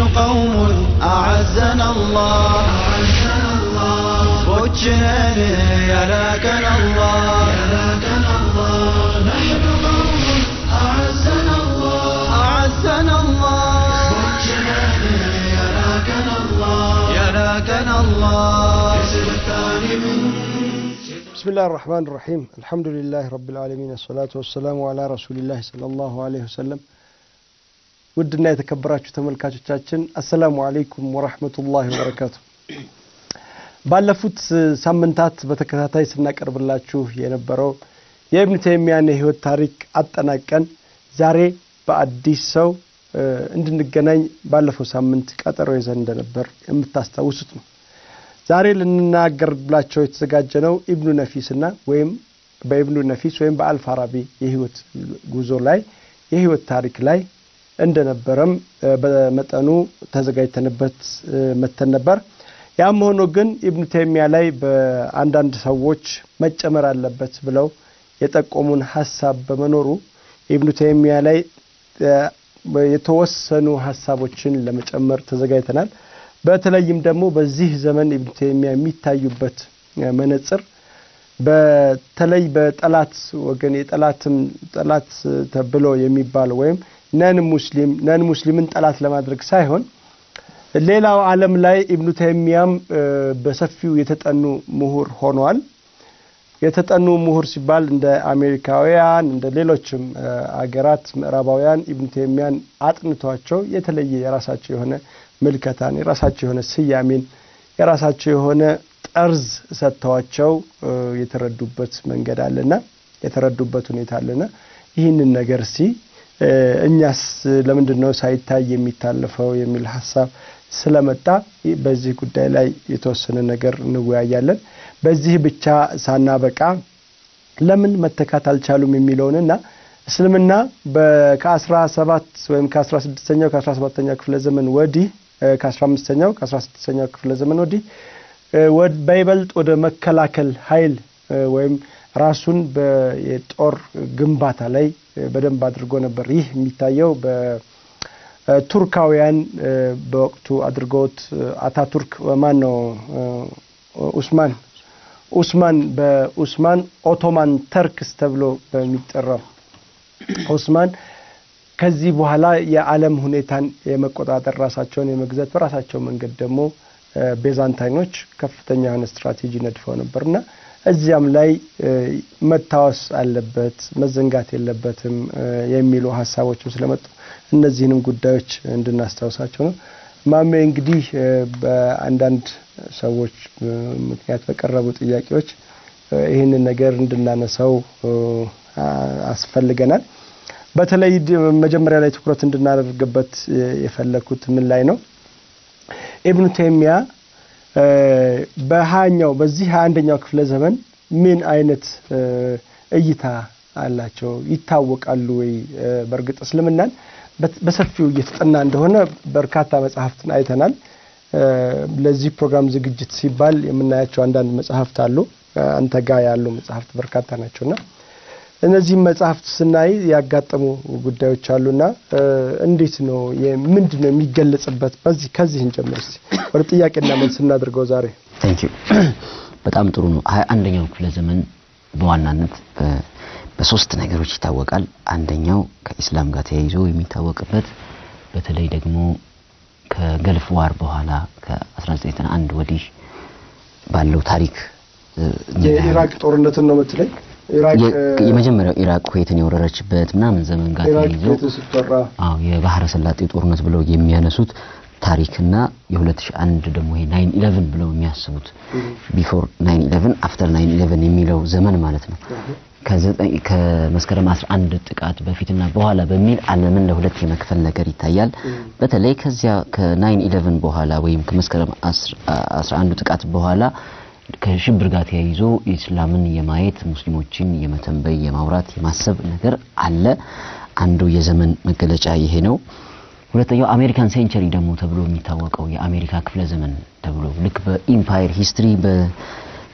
قوم أعزنا الله بوجهن يا لكن الله نحن قوم أعزنا الله أعزنا الله يا لكن الله يا لكن الله الثاني من بسم الله الرحمن الرحيم الحمد لله رب العالمين الصلاة والسلام على رسول الله صلى الله عليه وسلم ውድና የተከበራችሁ ተመልካቾቻችን አሰላሙ አለይኩም ወራህመቱላሂ ወበረካቱ። ባለፉት ሳምንታት በተከታታይ ስናቀርብላችሁ የነበረው የኢብኑ ተይሚያን የህይወት ታሪክ አጠናቀን ዛሬ በአዲስ ሰው እንድንገናኝ ባለፈው ሳምንት ቀጠሮ ይዘን እንደነበር የምታስታውሱት ነው። ዛሬ ልንናገርላቸው የተዘጋጀ ነው ኢብኑ ነፊስና ወይም በኢብኑ ነፊስ ወይም በአልፋራቢ የህይወት ጉዞ ላይ የህይወት ታሪክ ላይ እንደነበረም በመጠኑ ተዘጋጅተንበት መተን ነበር። ያም ሆኖ ግን ኢብኑ ተይሚያ ላይ በአንዳንድ ሰዎች መጨመር አለበት ብለው የጠቆሙን ሀሳብ በመኖሩ ኢብኑ ተይሚያ ላይ የተወሰኑ ሀሳቦችን ለመጨመር ተዘጋጅተናል። በተለይም ደግሞ በዚህ ዘመን ኢብኑ ተይሚያ የሚታዩበት መነጽር በተለይ በጠላት ወገን የጠላትም ጠላት ተብሎ የሚባል ወይም ነን ሙስሊም ነን ሙስሊምን ጠላት ለማድረግ ሳይሆን ሌላው ዓለም ላይ ኢብኑ ተይሚያም በሰፊው የተጠኑ ምሁር ሆኗል። የተጠኑ ምሁር ሲባል እንደ አሜሪካውያን እንደ ሌሎችም አገራት ምዕራባውያን ኢብኑ ተይሚያን አጥንቷቸው የተለየ የራሳቸው የሆነ ምልከታን የራሳቸው የሆነ ስያሜን የራሳቸው የሆነ ጠርዝ ሰጥተዋቸው የተረዱበት መንገድ አለና የተረዱበት ሁኔታ አለና ይህንን ነገር እስቲ እኛስ ለምንድን ነው ሳይታይ የሚታለፈው የሚል ሀሳብ ስለመጣ በዚህ ጉዳይ ላይ የተወሰነ ነገር እንወያያለን። በዚህ ብቻ ሳናበቃ ለምን መተካት አልቻሉም የሚለውንና እስልምና ከአስራ ሰባት ወይም ከአስራ ስድስተኛው ከአስራ ሰባተኛው ክፍለ ዘመን ወዲህ ከአስራ አምስተኛው ከአስራ ስድስተኛው ክፍለ ዘመን ወዲህ በይበልጥ ወደ መከላከል ኃይል ወይም ራሱን የጦር ግንባታ ላይ በደንብ አድርጎ ነበር። ይህ የሚታየው በቱርካውያን በወቅቱ አድርገውት አታቱርክ ማን ነው ኡስማን ኡስማን በኡስማን ኦቶማን ተርክስ ተብሎ በሚጠራው ኡስማን ከዚህ በኋላ የዓለም ሁኔታን የመቆጣጠር ራሳቸውን የመግዛት በራሳቸው መንገድ ደግሞ ቤዛንታይኖች ከፍተኛ የሆነ ስትራቴጂ ነድፈው ነበርና እዚያም ላይ መታወስ አለበት መዘንጋት የለበትም የሚሉ ሀሳቦችም ስለመጡ እነዚህንም ጉዳዮች እንድናስታውሳቸው ነው። ማሜ እንግዲህ በአንዳንድ ሰዎች ምክንያት በቀረቡ ጥያቄዎች ይህንን ነገር እንድናነሳው አስፈልገናል። በተለይ መጀመሪያ ላይ ትኩረት እንድናደርግበት የፈለግኩት ምን ላይ ነው? ኢብኑ ተይሚያ በሀያኛው በዚህ ሀያ አንደኛው ክፍለ ዘመን ምን አይነት እይታ አላቸው? ይታወቃሉ ወይ? በእርግጥ እስልምናን በሰፊው እየተጠና እንደሆነ በርካታ መጽሐፍትን አይተናል። ለዚህ ፕሮግራም ዝግጅት ሲባል የምናያቸው አንዳንድ መጽሐፍት አሉ። አንተ ጋር ያሉ መጽሐፍት በርካታ ናቸውና እነዚህም መጽሐፍት ስናይ ያጋጠሙ ጉዳዮች አሉና እንዴት ነው ምንድን ነው የሚገለጽበት? በዚህ ከዚህ እንጀምር እስቲ ወደ ጥያቄና መልስ እናድርገው ዛሬ። ታንክ ዩ በጣም ጥሩ ነው። ሀያ አንደኛው ክፍለ ዘመን በዋናነት በሶስት ነገሮች ይታወቃል። አንደኛው ከኢስላም ጋር ተያይዞ የሚታወቅበት በተለይ ደግሞ ከገልፍ ዋር በኋላ ከ1991 ወዲህ ባለው ታሪክ የኢራቅ ጦርነትን ነው የምትለኝ? የመጀመሪያው ኢራቅ ኩዌትን የወረረችበት ምናምን ዘመን ጋር ተያይዞ አዎ የባህረ ሰላጤ ጦርነት ብለው የሚያነሱት ታሪክና የ2001 ደግሞ ይሄ 911 ብለው የሚያስቡት ቢፎር 911 አፍተር 911 የሚለው ዘመን ማለት ነው። ከመስከረም 11 ጥቃት በፊትና በኋላ በሚል ዓለምን ለሁለት የመክፈል ነገር ይታያል። በተለይ ከዚያ ከ911 በኋላ ወይም ከመስከረም 11 ጥቃት በኋላ ከሽብር ጋር ተያይዞ ኢስላምን የማየት ሙስሊሞችን የመተንበይ የማውራት የማሰብ ነገር አለ። አንዱ የዘመን መገለጫ ይሄ ነው። ሁለተኛው አሜሪካን ሴንቸሪ ደግሞ ተብሎ የሚታወቀው የአሜሪካ ክፍለ ዘመን ተብሎ ልክ በኢምፓየር ሂስትሪ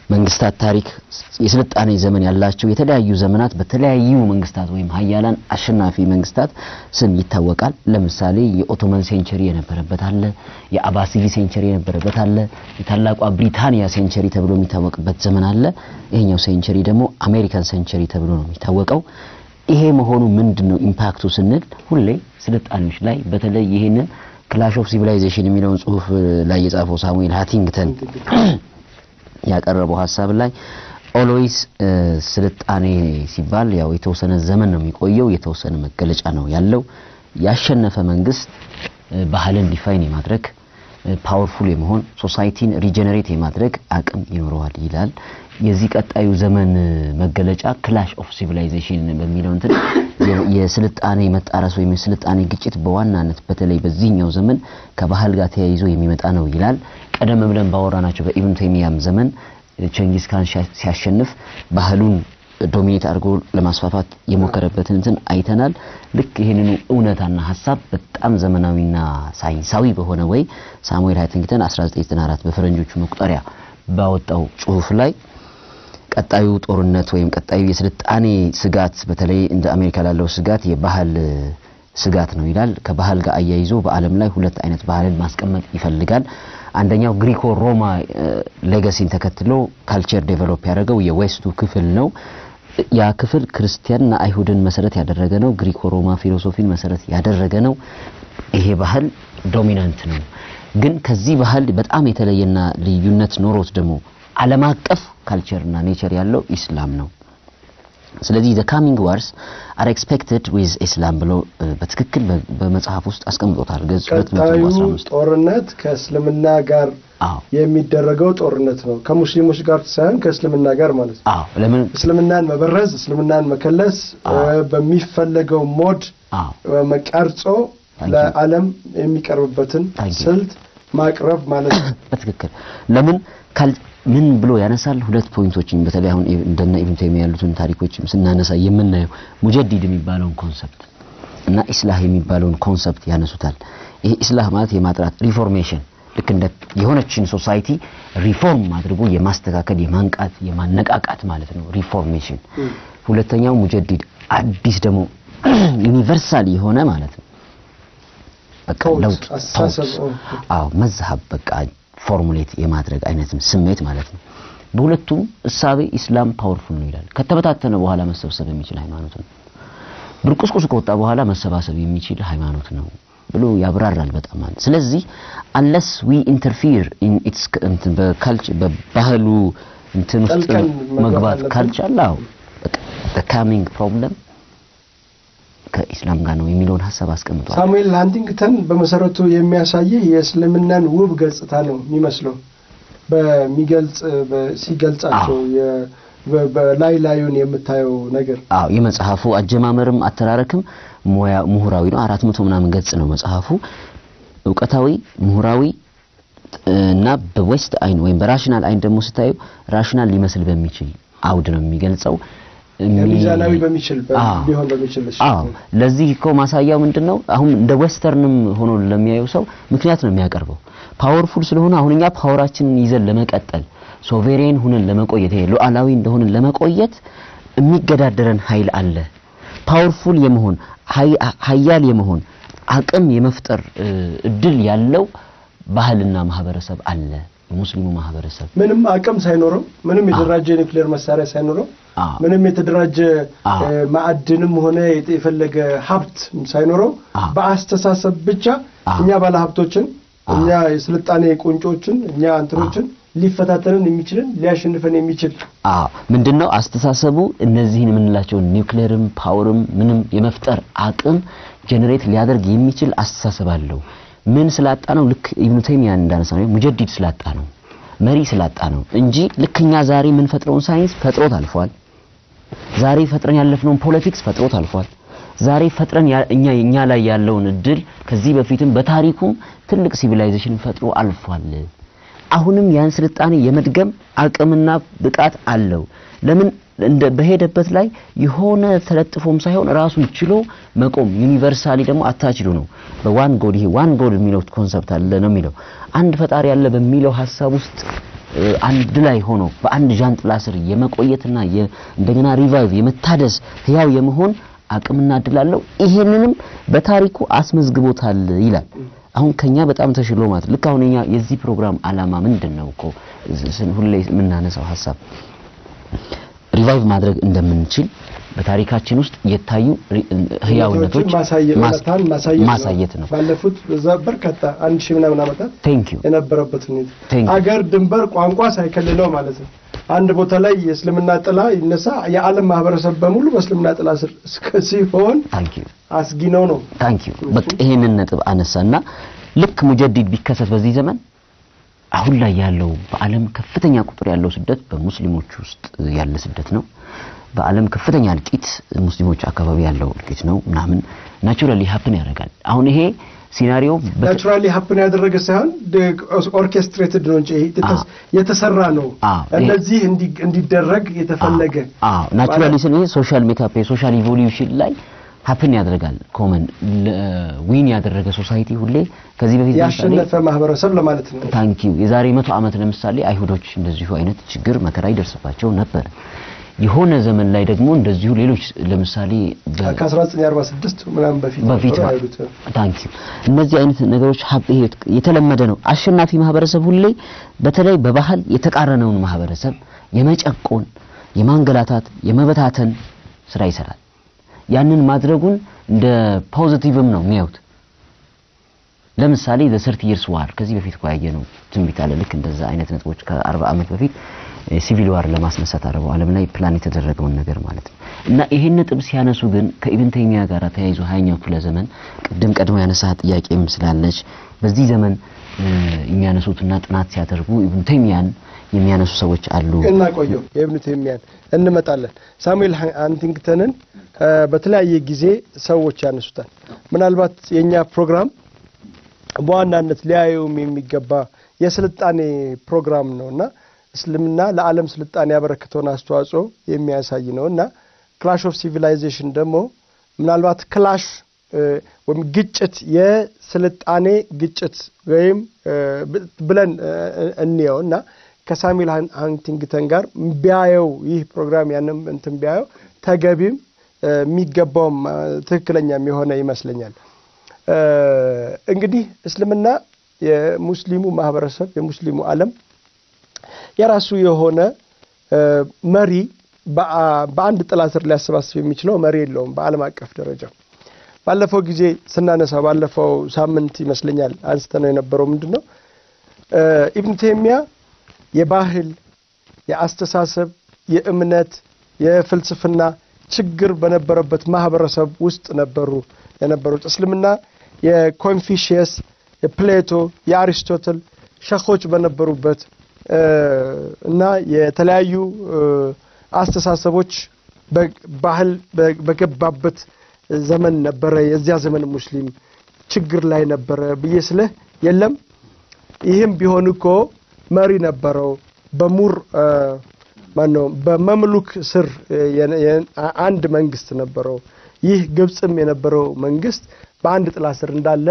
መንግስታት ታሪክ የስልጣኔ ዘመን ያላቸው የተለያዩ ዘመናት በተለያዩ መንግስታት ወይም ሀያላን አሸናፊ መንግስታት ስም ይታወቃል። ለምሳሌ የኦቶመን ሴንቸሪ የነበረበት አለ፣ የአባሲዲ ሴንቸሪ የነበረበት አለ፣ የታላቋ ብሪታንያ ሴንቸሪ ተብሎ የሚታወቅበት ዘመን አለ። ይሄኛው ሴንቸሪ ደግሞ አሜሪካን ሴንቸሪ ተብሎ ነው የሚታወቀው። ይሄ መሆኑ ምንድን ነው ኢምፓክቱ ስንል ሁሌ ስልጣኔዎች ላይ በተለይ ይሄንን ክላሽ ኦፍ ሲቪላይዜሽን የሚለውን ጽሁፍ ላይ የጻፈው ሳሙኤል ሃቲንግተን ያቀረበው ሀሳብ ላይ ኦልዌይስ ስልጣኔ ሲባል ያው የተወሰነ ዘመን ነው የሚቆየው፣ የተወሰነ መገለጫ ነው ያለው። ያሸነፈ መንግስት ባህልን ዲፋይን የማድረግ ፓወርፉል የመሆን ሶሳይቲን ሪጀነሬት የማድረግ አቅም ይኖረዋል ይላል። የዚህ ቀጣዩ ዘመን መገለጫ ክላሽ ኦፍ ሲቪላይዜሽን በሚለው እንትን የስልጣኔ መጣረስ ወይም የስልጣኔ ግጭት በዋናነት በተለይ በዚህኛው ዘመን ከባህል ጋር ተያይዞ የሚመጣ ነው ይላል። ቀደም ብለን ባወራናቸው በኢብኑ ተይሚያም ዘመን ቸንጊስ ካን ሲያሸንፍ ባህሉን ዶሚኔት አድርጎ ለማስፋፋት የሞከረበትን እንትን አይተናል። ልክ ይህንኑ እውነታና ሀሳብ በጣም ዘመናዊና ሳይንሳዊ በሆነ ወይ ሳሙኤል ሃይቲንግተን 1994 በፈረንጆቹ መቁጠሪያ ባወጣው ጽሁፍ ላይ ቀጣዩ ጦርነት ወይም ቀጣዩ የስልጣኔ ስጋት በተለይ እንደ አሜሪካ ላለው ስጋት የባህል ስጋት ነው ይላል። ከባህል ጋር አያይዞ በዓለም ላይ ሁለት አይነት ባህልን ማስቀመጥ ይፈልጋል። አንደኛው ግሪኮ ሮማ ሌጋሲን ተከትሎ ካልቸር ዴቨሎፕ ያደረገው የዌስቱ ክፍል ነው። ያ ክፍል ክርስቲያንና አይሁድን መሰረት ያደረገ ነው። ግሪኮ ሮማ ፊሎሶፊን መሰረት ያደረገ ነው። ይሄ ባህል ዶሚናንት ነው። ግን ከዚህ ባህል በጣም የተለየና ልዩነት ኖሮት ደግሞ ዓለም አቀፍ ካልቸርና ኔቸር ያለው ኢስላም ነው። ስለዚህ ዘ ካሚንግ ዋርስ አር ኤክስፔክትድ ዊዝ ኢስላም ብሎ በትክክል በመጽሐፍ ውስጥ አስቀምጦታል። ገጽ ቀጣዩ ጦርነት ከእስልምና ጋር የሚደረገው ጦርነት ነው። ከሙስሊሞች ጋር ሳይሆን ከእስልምና ጋር ማለት ነው። አዎ ለምን እስልምናን መበረዝ፣ እስልምናን መከለስ በሚፈለገው ሞድ ቀርጾ ለዓለም የሚቀርብበትን ስልት ማቅረብ ማለት ነው። በትክክል ለምን ምን ብሎ ያነሳል? ሁለት ፖይንቶችን በተለይ አሁን እንደነ ኢብኑ ተይሚያ ያሉትን ታሪኮችም ስናነሳ የምናየው ሙጀዲድ የሚባለውን ኮንሰፕት እና ኢስላህ የሚባለውን ኮንሰፕት ያነሱታል። ይሄ ኢስላህ ማለት የማጥራት ሪፎርሜሽን፣ ልክ እንደ የሆነችን ሶሳይቲ ሪፎርም አድርጎ የማስተካከል የማንቃት፣ የማነቃቃት ማለት ነው ሪፎርሜሽን። ሁለተኛው ሙጀዲድ አዲስ ደግሞ ዩኒቨርሳል የሆነ ማለት ነው በቃ ለውጥ አዎ መዝሀብ በቃ ፎርሙሌት የማድረግ አይነትም ስሜት ማለት ነው። በሁለቱም እሳቤ ኢስላም ፓወርፉል ነው ይላል። ከተበታተነ በኋላ መሰብሰብ የሚችል ሃይማኖት ነው። ብርቁስቁስ ከወጣ በኋላ መሰባሰብ የሚችል ሃይማኖት ነው ብሎ ያብራራል በጣም ማለት ስለዚህ አንለስ ዊ ኢንተርፊር ኢን ኢትስ እንትን በካልቸር በባህሉ እንትን ውስጥ መግባት ካልቻለ አዎ በቃ ካሚንግ ፕሮብለም ከኢስላም ጋር ነው የሚለውን ሀሳብ አስቀምጧል። ሳሙኤል ሃንቲንግተን በመሰረቱ የሚያሳይህ የእስልምናን ውብ ገጽታ ነው የሚመስለው በሚገልጽ ሲገልጻቸው በላይ ላዩን የምታየው ነገር። አዎ የመጽሐፉ አጀማመርም አተራረክም ምሁራዊ ነው። አራት መቶ ምናምን ገጽ ነው መጽሐፉ። እውቀታዊ፣ ምሁራዊ እና በዌስት አይን ወይም በራሽናል አይን ደግሞ ስታዩ ራሽናል ሊመስል በሚችል አውድ ነው የሚገልጸው። ሚዛናዊ በሚችል ሊሆን በሚችል አዎ ለዚህ እኮ ማሳያው ምንድነው? አሁን እንደ ዌስተርንም ሆኖ ለሚያየው ሰው ምክንያት ነው የሚያቀርበው። ፓወርፉል ስለሆነ አሁን እኛ ፓወራችንን ይዘን ለመቀጠል ሶቬሬን ሁነን ለመቆየት ይሄ ሉዓላዊ እንደሆነን ለመቆየት የሚገዳደረን ኃይል አለ። ፓወርፉል የመሆን ሀያል የመሆን አቅም የመፍጠር እድል ያለው ባህልና ማህበረሰብ አለ። የሙስሊሙ ማህበረሰብ ምንም አቅም ሳይኖረው ምንም የተደራጀ ኒውክሌር መሳሪያ ሳይኖረው ምንም የተደራጀ ማዕድንም ሆነ የፈለገ ሀብት ሳይኖረው በአስተሳሰብ ብቻ እኛ ባለሀብቶችን እኛ የስልጣኔ ቁንጮችን እኛ እንትኖችን ሊፈታተንን የሚችልን ሊያሸንፈን የሚችል አዎ ምንድነው አስተሳሰቡ እነዚህን የምንላቸውን ኒውክሌርም ፓወርም ምንም የመፍጠር አቅም ጀነሬት ሊያደርግ የሚችል አስተሳሰብ አለው ምን ስላጣ ነው ልክ ኢብኑ ተይሚያን እንዳነሳ ነው ሙጀዲድ ስላጣ ነው መሪ ስላጣ ነው እንጂ ልክኛ ዛሬ የምንፈጥረውን ሳይንስ ፈጥሮት አልፏል ዛሬ ፈጥረን ያለፍነውን ፖለቲክስ ፈጥሮት አልፏል ዛሬ ፈጥረን እኛ እኛ ላይ ያለውን እድል ከዚህ በፊትም በታሪኩም ትልቅ ሲቪላይዜሽን ፈጥሮ አልፏል አሁንም ያን ስልጣኔ የመድገም አቅምና ብቃት አለው ለምን እንደ በሄደበት ላይ የሆነ ተለጥፎም ሳይሆን ራሱን ችሎ መቆም ዩኒቨርሳሊ ደግሞ አታችሉ ነው በዋን ጎድ ይሄ ዋን ጎድ የሚለው ኮንሰፕት አለ ነው የሚለው አንድ ፈጣሪ አለ በሚለው ሀሳብ ውስጥ አንድ ላይ ሆኖ በአንድ ዣንጥላ ስር የመቆየትና እንደገና ሪቫይቭ የመታደስ ህያው የመሆን አቅምና እድል አለው። ይሄንንም በታሪኩ አስመዝግቦታል ይላል። አሁን ከኛ በጣም ተሽሎ ማለት ልክ አሁን እኛ የዚህ ፕሮግራም አላማ ምንድን ነው እኮ ሁሌ የምናነሳው ሀሳብ ሪቫይቭ ማድረግ እንደምንችል በታሪካችን ውስጥ የታዩ ህያውነቶች ማሳየት ነው። ባለፉት በዛ በርካታ አንድ ሺህ ምናምን ዓመታት ቴንክ ዩ የነበረበት ሁኔታ አገር፣ ድንበር፣ ቋንቋ ሳይከልለው ማለት ነው። አንድ ቦታ ላይ የእስልምና ጥላ ይነሳ የዓለም ማህበረሰብ በሙሉ በእስልምና ጥላ ስር እስከ ሲሆን ታንክ ዩ አስጊ ነው ነው። ታንክ ዩ በቃ ይሄንን ነጥብ አነሳና ልክ ሙጀዲድ ቢከሰት በዚህ ዘመን አሁን ላይ ያለው በዓለም ከፍተኛ ቁጥር ያለው ስደት በሙስሊሞች ውስጥ ያለ ስደት ነው። በዓለም ከፍተኛ እልቂት ሙስሊሞች አካባቢ ያለው እልቂት ነው ምናምን ናቹራሊ ሀፕን ያደርጋል። አሁን ይሄ ሲናሪዮ ናቹራሊ ሀፕን ያደረገ ሳይሆን ኦርኬስትሬትድ ነው እንጂ የተሰራ ነው። እነዚህ እንዲደረግ የተፈለገ ናቹራሊ ስን ሶሻል ሜካፕ የሶሻል ኢቮሉሽን ላይ ሀፕን ያደርጋል። ኮመን ዊን ያደረገ ሶሳይቲ ሁሌ ከዚህ በፊት ያሸነፈ ማህበረሰብ ለማለት ነው። ታንክ ዩ የዛሬ መቶ ዓመት ለምሳሌ አይሁዶች እንደዚሁ አይነት ችግር መከራ ይደርስባቸው ነበር። የሆነ ዘመን ላይ ደግሞ እንደዚሁ ሌሎች ለምሳሌ ከ1946 ምናምን በፊት በፊት ታንክ ዩ እነዚህ አይነት ነገሮች የተለመደ ነው። አሸናፊ ማህበረሰብ ሁሌ በተለይ በባህል የተቃረነውን ማህበረሰብ የመጨቆን፣ የማንገላታት፣ የመበታተን ስራ ይሰራል። ያንን ማድረጉን እንደ ፖዚቲቭም ነው የሚያዩት። ለምሳሌ ዘ ሰርቲ ይርስ ዋር ከዚህ በፊት እኮ ያየነው ትንቢት አለ። ልክ እንደዛ አይነት ነጥቦች ከአርባ ዓመት በፊት ሲቪል ዋር ለማስነሳት አረቡ ዓለም ላይ ፕላን የተደረገውን ነገር ማለት ነው። እና ይሄን ነጥብ ሲያነሱ ግን ከኢብን ተይሚያ ጋር ተያይዞ ሀያኛው ክፍለ ዘመን ቅድም ቀድሞ ያነሳ ጥያቄም ስላለች በዚህ ዘመን የሚያነሱትና ጥናት ሲያደርጉ ኢብን ተይሚያን የሚያነሱ ሰዎች አሉ። እና ቆየው የኢብን ተይሚያን እንመጣለን። ሳሙኤል ሃንቲንግተንን በተለያየ ጊዜ ሰዎች ያነሱታል። ምናልባት የኛ ፕሮግራም በዋናነት ሊያየውም የሚገባ የስልጣኔ ፕሮግራም ነውና እስልምና ለዓለም ስልጣኔ ያበረከተውን አስተዋጽኦ የሚያሳይ ነው እና ክላሽ ኦፍ ሲቪላይዜሽን ደግሞ ምናልባት ክላሽ ወይም ግጭት የስልጣኔ ግጭት ወይም ብለን እንየው እና ከሳሙኤል ሃንቲንግተን ጋር ቢያየው ይህ ፕሮግራም ያንም እንትን ቢያየው ተገቢም የሚገባውም ትክክለኛም የሆነ ይመስለኛል። እንግዲህ እስልምና የሙስሊሙ ማህበረሰብ የሙስሊሙ ዓለም የራሱ የሆነ መሪ በአንድ ጥላ ስር ሊያሰባስብ የሚችለው መሪ የለውም። በዓለም አቀፍ ደረጃ ባለፈው ጊዜ ስናነሳ ባለፈው ሳምንት ይመስለኛል አንስተ ነው የነበረው ምንድን ነው ኢብን ቴሚያ የባህል፣ የአስተሳሰብ፣ የእምነት፣ የፍልስፍና ችግር በነበረበት ማህበረሰብ ውስጥ ነበሩ የነበሩት። እስልምና የኮንፊሽየስ፣ የፕሌቶ፣ የአሪስቶትል ሸኾች በነበሩበት እና የተለያዩ አስተሳሰቦች ባህል በገባበት ዘመን ነበረ። የዚያ ዘመን ሙስሊም ችግር ላይ ነበረ ብዬ ስልህ የለም ይህም ቢሆን እኮ መሪ ነበረው። በሙር ማነው በመምሉክ ስር አንድ መንግስት ነበረው። ይህ ግብፅም የነበረው መንግስት በአንድ ጥላ ስር እንዳለ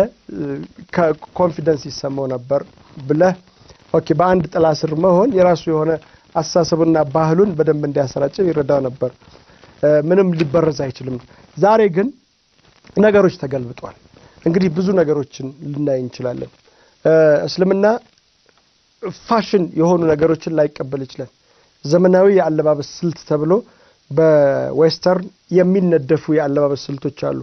ኮንፊደንስ ይሰማው ነበር ብለህ ኦኬ በአንድ ጥላ ስር መሆን የራሱ የሆነ አስተሳሰብና ባህሉን በደንብ እንዲያሰራጭው ይረዳው ነበር። ምንም ሊበረዝ አይችልም። ዛሬ ግን ነገሮች ተገልብጧል። እንግዲህ ብዙ ነገሮችን ልናይ እንችላለን። እስልምና ፋሽን የሆኑ ነገሮችን ላይቀበል ይችላል። ዘመናዊ የአለባበስ ስልት ተብሎ በዌስተርን የሚነደፉ የአለባበስ ስልቶች አሉ።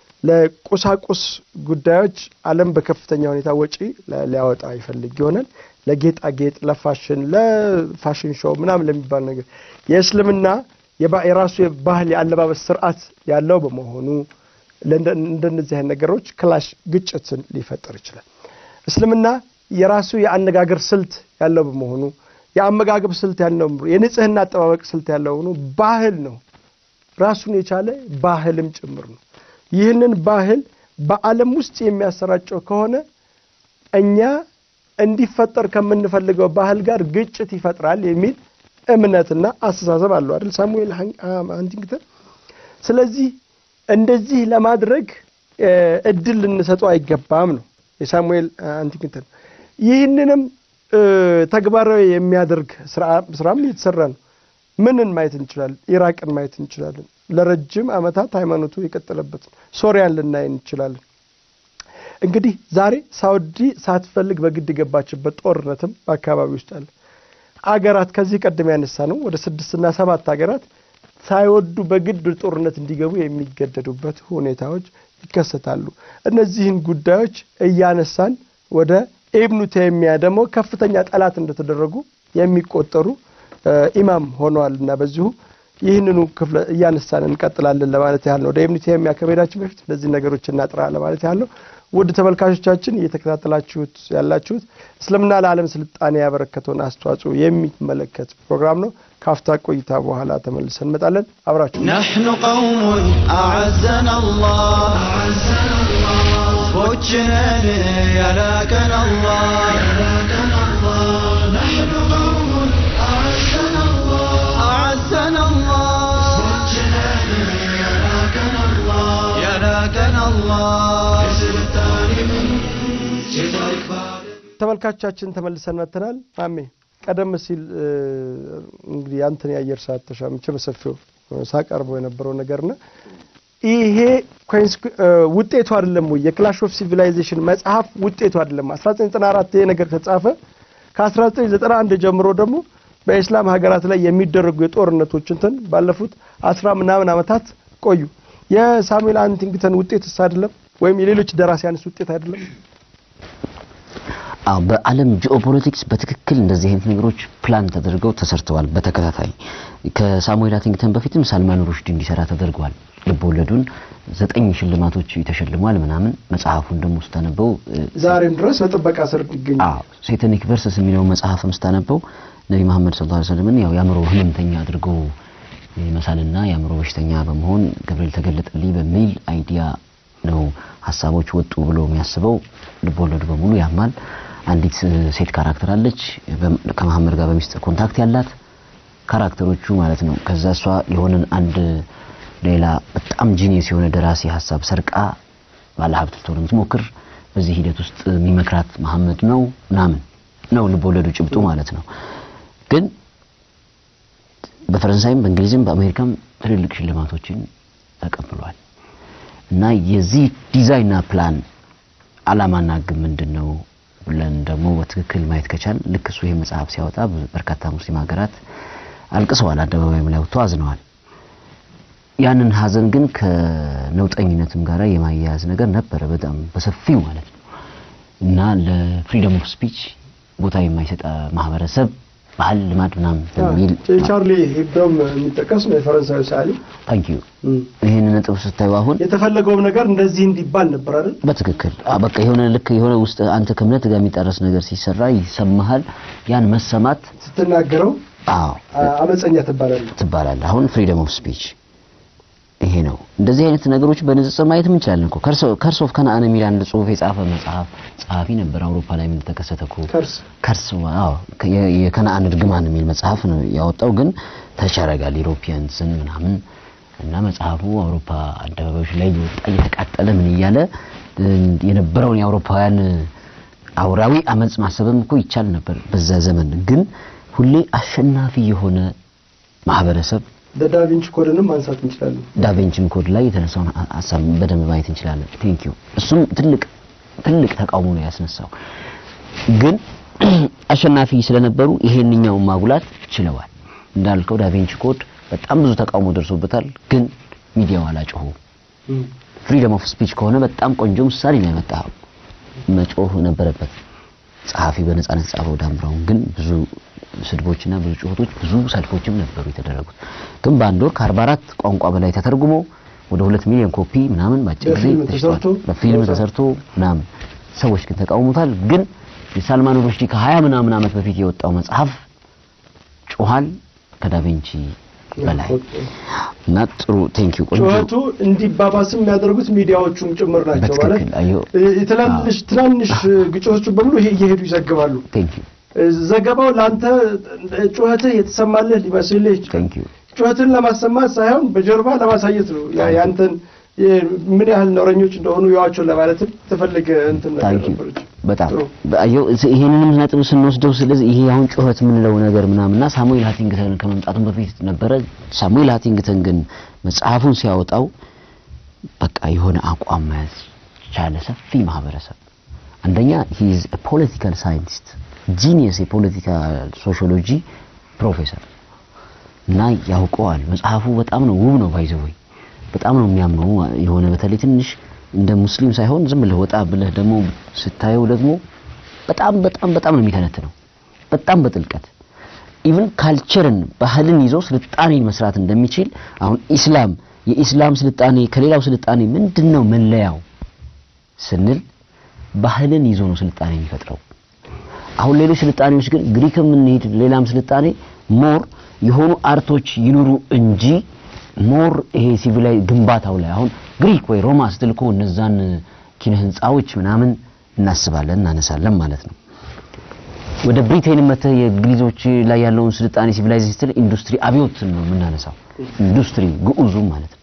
ለቁሳቁስ ጉዳዮች ዓለም በከፍተኛ ሁኔታ ወጪ ሊያወጣ ይፈልግ ይሆናል። ለጌጣጌጥ፣ ለፋሽን፣ ለፋሽን ሾው ምናምን ለሚባል ነገር የእስልምና የራሱ የባህል የአለባበስ ስርዓት ያለው በመሆኑ እንደነዚህ አይነት ነገሮች ክላሽ ግጭትን ሊፈጠር ይችላል። እስልምና የራሱ የአነጋገር ስልት ያለው በመሆኑ የአመጋገብ ስልት ያለው የንጽህና አጠባበቅ ስልት ያለው ሆኖ ባህል ነው፣ ራሱን የቻለ ባህልም ጭምር ነው። ይህንን ባህል በዓለም ውስጥ የሚያሰራጨው ከሆነ እኛ እንዲፈጠር ከምንፈልገው ባህል ጋር ግጭት ይፈጥራል የሚል እምነትና አስተሳሰብ አለው አይደል ሳሙኤል ሃንቲንግተን። ስለዚህ እንደዚህ ለማድረግ እድል ልንሰጠው አይገባም ነው የሳሙኤል ሃንቲንግተን። ይህንንም ተግባራዊ የሚያደርግ ስራም እየተሰራ ነው። ምንን ማየት እንችላለን? ኢራቅን ማየት እንችላለን። ለረጅም ዓመታት ሃይማኖቱ የቀጠለበት ሶሪያን ልናይ እንችላለን። እንግዲህ ዛሬ ሳውዲ ሳትፈልግ በግድ የገባችበት ጦርነትም በአካባቢ ውስጥ አለ። አገራት ከዚህ ቀደም ያነሳ ነው ወደ ስድስትና ሰባት ሀገራት ሳይወዱ በግድ ጦርነት እንዲገቡ የሚገደዱበት ሁኔታዎች ይከሰታሉ። እነዚህን ጉዳዮች እያነሳን ወደ ኢብኑ ተይሚያ ደግሞ ከፍተኛ ጠላት እንደተደረጉ የሚቆጠሩ ኢማም ሆነዋል እና በዚሁ ይህንኑ ክፍለ እያነሳን እንቀጥላለን ለማለት ያህል ነው። ወደ ኢብኑ ተይሚያ ከመሄዳችን በፊት እነዚህ ነገሮች እናጥራ ለማለት ያህል ነው። ውድ ተመልካቾቻችን እየተከታተላችሁት ያላችሁት እስልምና ለዓለም ስልጣኔ ያበረከተውን አስተዋጽኦ የሚመለከት ፕሮግራም ነው። ካፍታ ቆይታ በኋላ ተመልሰን እንመጣለን። አብራችሁ نحن قوم أعزنا الله وجهنا يلاكنا الله نحن قوم أعزنا الله أعزنا الله يلاكنا الله يلاكنا الله ተመልካቾቻችን ተመልሰን መጥተናል። አሜ ቀደም ሲል እንግዲህ አንተን የአየር ሰዓት ተሻምቼ በሰፊው ሳቀርበው የነበረው ነገርና ይሄ ውጤቱ አይደለም ወይ የክላሽ ኦፍ ሲቪላይዜሽን መጽሐፍ ውጤቱ አይደለም። 1994 ይሄ ነገር ተጻፈ። ከ1991 ጀምሮ ደግሞ በኢስላም ሀገራት ላይ የሚደረጉ የጦርነቶች እንትን ባለፉት አስራ ምናምን ዓመታት ቆዩ። የሳሙኤል አንቲንግተን ውጤትስ አይደለም ወይም የሌሎች ደራሲያንስ ውጤት አይደለም? አዎ በዓለም ጂኦፖለቲክስ በትክክል እንደዚህ አይነት ነገሮች ፕላን ተደርገው ተሰርተዋል። በተከታታይ ከሳሙኤል አቲንግተን በፊትም ሳልማን ሩሽዲ እንዲሰራ ተደርጓል። ልብ ወለዱን ዘጠኝ ሽልማቶች ተሸልሟል ምናምን። መጽሐፉን ደግሞ ስታነበው ዛሬም ድረስ በጥበቃ ስር ይገኛል። አዎ ሴተኒክ ቨርስስ የሚለው መጽሐፍም ስታነበው ነቢ መሐመድ ሰለላሁ ዐለይሂ ወሰለምን ያው የአእምሮ ህመምተኛ አድርጎ መሳልና የአእምሮ በሽተኛ በመሆን ገብርኤል ተገለጠልኝ በሚል አይዲያ ነው ሀሳቦች ወጡ ብሎ የሚያስበው ልብ ወለዱ በሙሉ ያማል። አንዲት ሴት ካራክተር አለች ከመሐመድ ጋር በሚስጥር ኮንታክት ያላት ካራክተሮቹ ማለት ነው። ከዛ እሷ የሆነን አንድ ሌላ በጣም ጂኒየስ የሆነ ደራሲ ሀሳብ ሰርቃ ባለሀብት ልትሆን የምትሞክር በዚህ ሂደት ውስጥ የሚመክራት መሐመድ ነው ምናምን ነው ልብ ወለዱ ጭብጡ ማለት ነው። ግን በፈረንሳይም በእንግሊዝም በአሜሪካም ትልልቅ ሽልማቶችን ተቀብሏል። እና የዚህ ዲዛይንና ፕላን አላማና ግብ ምንድን ነው ብለን ደግሞ በትክክል ማየት ከቻል ልክ እሱ ይህ መጽሐፍ ሲያወጣ በርካታ ሙስሊም ሀገራት አልቅሰዋል፣ አደባባይም ላይ ወጥተው አዝነዋል። ያንን ሀዘን ግን ከነውጠኝነትም ጋር የማያያዝ ነገር ነበረ በጣም በሰፊው ማለት ነው እና ለፍሪደም ኦፍ ስፒች ቦታ የማይሰጥ ማህበረሰብ ባህል፣ ልማድ ምናምን በሚል ቻርሊ ሂብዶም የሚጠቀስ ነው የፈረንሳዊ ሰዓሊ። ታንክ ዩ ይህን ነጥብ ስታዩ አሁን የተፈለገውም ነገር እንደዚህ እንዲባል ነበር አይደል? በትክክል በቃ የሆነ ልክ የሆነ ውስጥ አንተ ከእምነት ጋር የሚጣረስ ነገር ሲሰራ ይሰማሃል። ያን መሰማት ስትናገረው አዎ አመፀኛ ትባላለህ ትባላለህ። አሁን ፍሪደም ኦፍ ስፒች ይሄ ነው። እንደዚህ አይነት ነገሮች በንጽጽር ማየት እንችላለን እኮ ከርስ ኦፍ ከነአን የሚል አንድ ጽሁፍ የጻፈ መጽሐፍ ጸሐፊ ነበር። አውሮፓ ላይ ምን ተከሰተ እኮ ከርስ ከርስ አዎ የከነአን እርግማን የሚል መጽሐፍ ነው ያወጣው። ግን ተቸረጋል ዩሮፒያንስን ምናምን እና መጽሐፉ አውሮፓ አደባባዮች ላይ እየወጣ እየተቃጠለ ምን እያለ የነበረውን የአውሮፓውያን አውራዊ አመጽ ማሰብም እኮ ይቻል ነበር በዛ ዘመን። ግን ሁሌ አሸናፊ የሆነ ማህበረሰብ በዳቪንቺ ኮድንም ማንሳት እንችላለን። ዳቪንቺን ኮድ ላይ የተነሳውን ሀሳብ በደንብ ማየት እንችላለን። ቴንክ ዩ እሱም ትልቅ ትልቅ ተቃውሞ ነው ያስነሳው። ግን አሸናፊ ስለነበሩ ይሄንኛውን ማጉላት ችለዋል። እንዳልከው ዳቪንቺ ኮድ በጣም ብዙ ተቃውሞ ደርሶበታል። ግን ሚዲያው አላጮሁ። ፍሪደም ኦፍ ስፒች ከሆነ በጣም ቆንጆ ምሳሌ ነው ያመጣኸው። መጮህ ነበረበት። ጸሐፊ በነጻነት ጻፈው ዳን ብራውን ግን ብዙ ስድቦችና ብዙ ጩኸቶች ብዙ ሰልፎችም ነበሩ የተደረጉት። ግን በአንድ ወር ከ44 ቋንቋ በላይ ተተርጉሞ ወደ ሁለት ሚሊዮን ኮፒ ምናምን ባጭር ጊዜ በፊልም ተሽጧል። ተሰርቶ በፊልም ተሰርቶ ምናምን ሰዎች ግን ተቃውሞታል። ግን የሳልማን ሩሽዲ ከ20 ምናምን ዓመት በፊት የወጣው መጽሐፍ ጮኋል ከዳቪንቺ በላይ እና ጥሩ ቴንክ ዩ ቆንጆ ጩኸቱ እንዲባባስም የሚያደርጉት ሚዲያዎቹም ጭምር ናቸው። ማለት በትክክል አየሁ። ትናንሽ ትናንሽ ግጭቶቹ በሙሉ ይሄ እየሄዱ ይዘግባሉ። ቴንክ ዩ ዘገባው ለአንተ ጩኸትህ የተሰማልህ ሊመስልህ ይችላል። ቴንክ ዩ ጩኸትን ለማሰማት ሳይሆን በጀርባ ለማሳየት ነው። ያ- ያንተን የ- ምን ያህል ነውረኞች እንደሆኑ ያዋቸው ለማለትም ተፈልገ እንትን ነገር ታንክ ዩ ነበረች። በጣም አየው ይሄንንም ነጥብ ስንወስደው ስለዚህ ይሄ አሁን ጩኸት የምንለው ነገር ምናምንና ሳሙኤል ሃቲንግተን ከመምጣቱም በፊት ነበረ። ሳሙኤል ሃቲንግተን ግን መጽሐፉን ሲያወጣው በቃ የሆነ አቋም መያዝ ቻለ። ሰፊ ማህበረሰብ አንደኛ ሂ ኢዝ ፖለቲካል ሳይንቲስት ጂኒየስ የፖለቲካል ሶሺዮሎጂ ፕሮፌሰር እና ያውቀዋል። መጽሐፉ በጣም ነው ውብ ነው ባይዘወይ በጣም ነው የሚያምነው የሆነ በተለይ ትንሽ እንደ ሙስሊም ሳይሆን ዝም ብለህ ወጣ ብለህ ደግሞ ስታየው ደግሞ በጣም በጣም በጣም ነው የሚተነትነው በጣም በጥልቀት ኢቭን ካልቸርን ባህልን ይዞ ስልጣኔን መስራት እንደሚችል አሁን ኢስላም የኢስላም ስልጣኔ ከሌላው ስልጣኔ ምንድነው መለያው ስንል ባህልን ይዞ ነው ስልጣኔ የሚፈጥረው። አሁን ሌሎች ስልጣኔዎች ግን ግሪክም እንሂድ ሌላም ስልጣኔ ሞር የሆኑ አርቶች ይኑሩ እንጂ ሞር ይሄ ሲቪላይ ግንባታው ላይ አሁን ግሪክ ወይ ሮማ ስትል እኮ እነዛን ኪነ ህንፃዎች ምናምን እናስባለን እናነሳለን ማለት ነው። ወደ ብሪቴን መተህ የእንግሊዞች ላይ ያለውን ስልጣኔ ሲቪላይዜሽን ስትል ኢንዱስትሪ አብዮት ነው የምናነሳው። ኢንዱስትሪ ግዑዙ ማለት ነው።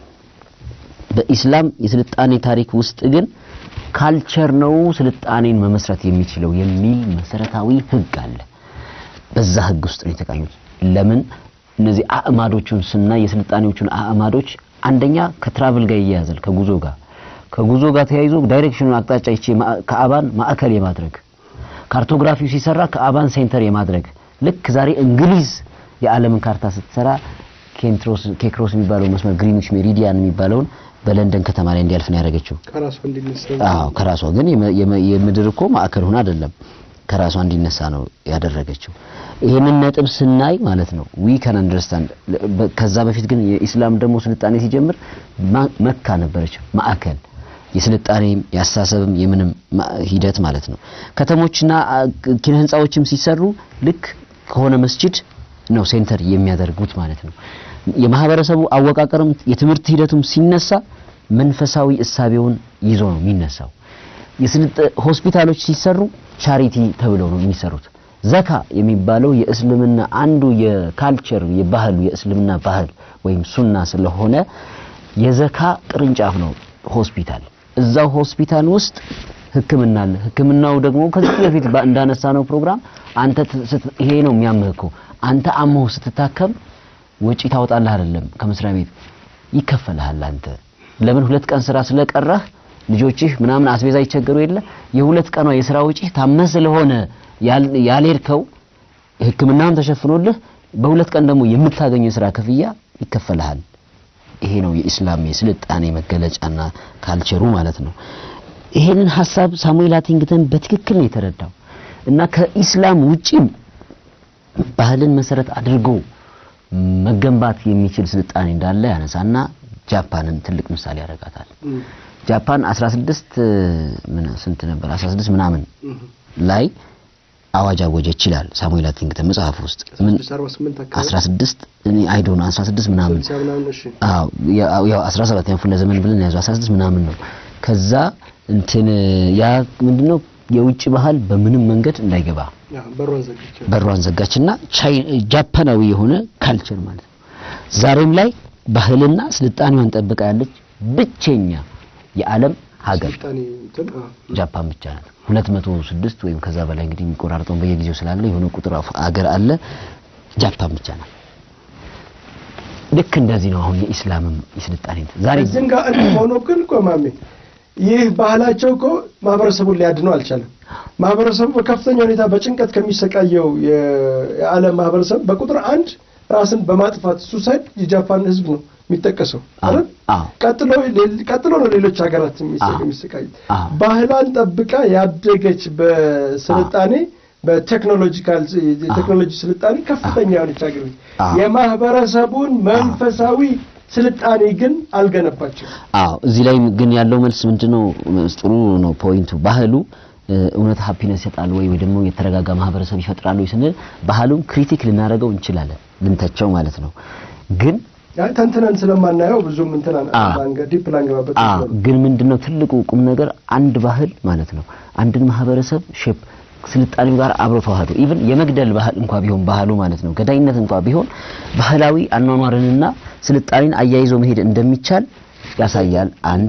በኢስላም የስልጣኔ ታሪክ ውስጥ ግን ካልቸር ነው ስልጣኔን መመስረት የሚችለው የሚል መሰረታዊ ህግ አለ። በዛ ህግ ውስጥ ነው የተቃኙት። ለምን እነዚህ አእማዶቹን ስናይ የስልጣኔዎቹን አእማዶች አንደኛ ከትራቭል ጋር ይያያዛል፣ ከጉዞ ጋር ከጉዞ ጋር ተያይዞ ዳይሬክሽኑን አቅጣጫ ይቼ ከአባን ማዕከል የማድረግ ካርቶግራፊው ሲሰራ ከአባን ሴንተር የማድረግ ልክ ዛሬ እንግሊዝ የዓለምን ካርታ ስትሰራ ኬንትሮስ ኬክሮስ የሚባለው መስመር ግሪኒች ሜሪዲያን የሚባለውን በለንደን ከተማ ላይ እንዲያልፍ ነው ያደረገችው። ከራሷ እንዲነሳ አዎ ከራሷ ግን የመ- የመ- የምድር እኮ ማዕከል ሆና አይደለም ከራሷ እንዲነሳ ነው ያደረገችው። ይሄንን ነጥብ ስናይ ማለት ነው ዊ ካን አንደርስታንድ። ከዛ በፊት ግን የኢስላም ደግሞ ስልጣኔ ሲጀምር ማ- መካ ነበረች ማዕከል የስልጣኔም የአስተሳሰብም የምንም ማ- ሂደት ማለት ነው። ከተሞችና አ, ኪነ ህንፃዎችም ሲሰሩ ልክ ከሆነ መስጂድ ነው ሴንተር የሚያደርጉት ማለት ነው። የማህበረሰቡ አወቃቀርም የትምህርት ሂደቱም ሲነሳ መንፈሳዊ እሳቤውን ይዞ ነው የሚነሳው። የስልጥ ሆስፒታሎች ሲሰሩ ቻሪቲ ተብለው ነው የሚሰሩት። ዘካ የሚባለው የእስልምና አንዱ የካልቸር የባህሉ የእስልምና ባህል ወይም ሱና ስለሆነ የዘካ ቅርንጫፍ ነው ሆስፒታል። እዛው ሆስፒታል ውስጥ ህክምና አለ። ህክምናው ደግሞ ከዚህ በፊት ባ- እንዳነሳነው ፕሮግራም አንተ ት- ስት- ይሄ ነው የሚያምህ እኮ አንተ አሞህ ስትታከም ወጪ ታወጣለህ አይደለም ከመስሪያ ቤት ይከፈልሃል። አንተ ለምን ሁለት ቀን ስራ ስለቀረህ ልጆችህ ምናምን አስቤዛ ይቸገሩ የለ የሁለት ቀኗ የስራ ወጪ ታመህ ስለሆነ ያል- ያልሄድከው ህክምናም ተሸፍኖልህ በሁለት ቀን ደግሞ የምታገኘው የስራ ክፍያ ይከፈልሃል። ይሄ ነው የኢስላም የስልጣኔ መገለጫና ካልቸሩ ማለት ነው። ይሄንን ሀሳብ ሳሙኤል ሃቲንግተን በትክክል ነው የተረዳው እና ከኢስላም ውጪም ባህልን መሰረት አድርጎ መገንባት የሚችል ስልጣኔ እንዳለ ያነሳና ጃፓንን ትልቅ ምሳሌ ያደርጋታል። ጃፓን 16 ምን ስንት ነበር 16 ምናምን ላይ አዋጅ አወጀ ይችላል ሳሙኤል ሃቲንግተን መጽሐፍ ውስጥ ምን 48 አካባቢ 16 እኔ አይ ዶንት ኖ 16 ምናምን ስልሳ ምናምን እሺ አዎ ያው ያው 17 ያው ክፍለ ዘመን ብለን ያዘው 16 ምናምን ነው። ከዛ እንትን ያ ምንድነው የውጭ ባህል በምንም መንገድ እንዳይገባ ያ በሯን ዘግቼ በሯን ዘጋችና ቻይ ጃፓናዊ የሆነ ካልቸር ማለት ነው። ዛሬም ላይ ባህልና ስልጣኔዋን ጠብቃ ያለች ብቸኛ የዓለም ሀገር ስልጣኔ እንትን አ ጃፓን ብቻ ናት። 206 ወይም ከዛ በላይ እንግዲህ የሚቆራርጠውን በየጊዜው ስላለ የሆነ ቁጥር አፍ- አገር አለ። ጃፓን ብቻ ናት። ልክ እንደዚህ ነው አሁን የኢስላምም የስልጣኔ እንትን ዛሬ እዚህም ጋር እንዲህ ሆኖ ግን እኮ ማሜ ይህ ባህላቸው እኮ ማህበረሰቡን ሊያድነው አልቻለም። ማህበረሰቡ በከፍተኛ ሁኔታ በጭንቀት ከሚሰቃየው የ- የዓለም ማህበረሰብ በቁጥር አንድ ራስን በማጥፋት ሱሳይድ የጃፓን ሕዝብ ነው የሚጠቀሰው አዎ፣ አይደል? አዎ። ቀጥሎ ሌል- ቀጥሎ ነው ሌሎች ሀገራት የሚሰ- አዎ፣ የሚሰቃዩት። አዎ። ባህሏን ጠብቃ ያደገች በስልጣኔ በቴክኖሎጂካል የቴክኖሎጂ ስልጣኔ ከፍተኛ የሆነች ሀገር ነች። አዎ። የማህበረሰቡን መንፈሳዊ ስልጣኔ ግን አልገነባቸው። አዎ እዚህ ላይ ግን ያለው መልስ ምንድነው? ጥሩ ነው ፖይንቱ። ባህሉ እ፣ እውነት ሃፒነስ ይሰጣል ወይ ወይ ደግሞ የተረጋጋ ማህበረሰብ ይፈጥራል ወይ ስንል ባህሉን ክሪቲክ ልናደርገው እንችላለን፣ ልንተቸው ማለት ነው። ግን አይ ተንትነን ስለማናየው ብዙም እንትና አዎ። ዲፕ ላንገባበት አዎ እንችላለን። ግን ምንድነው ትልቁ ቁም ነገር አንድ ባህል ማለት ነው አንድን ማህበረሰብ ሼፕ ስልጣኔው ጋር አብሮ ተዋህዶ ኢቭን የመግደል ባህል እንኳ ቢሆን ባህሉ ማለት ነው ገዳይነት እንኳ ቢሆን ባህላዊ አኗኗርንና ስልጣኔን አያይዞ መሄድ እንደሚቻል ያሳያል። አንድ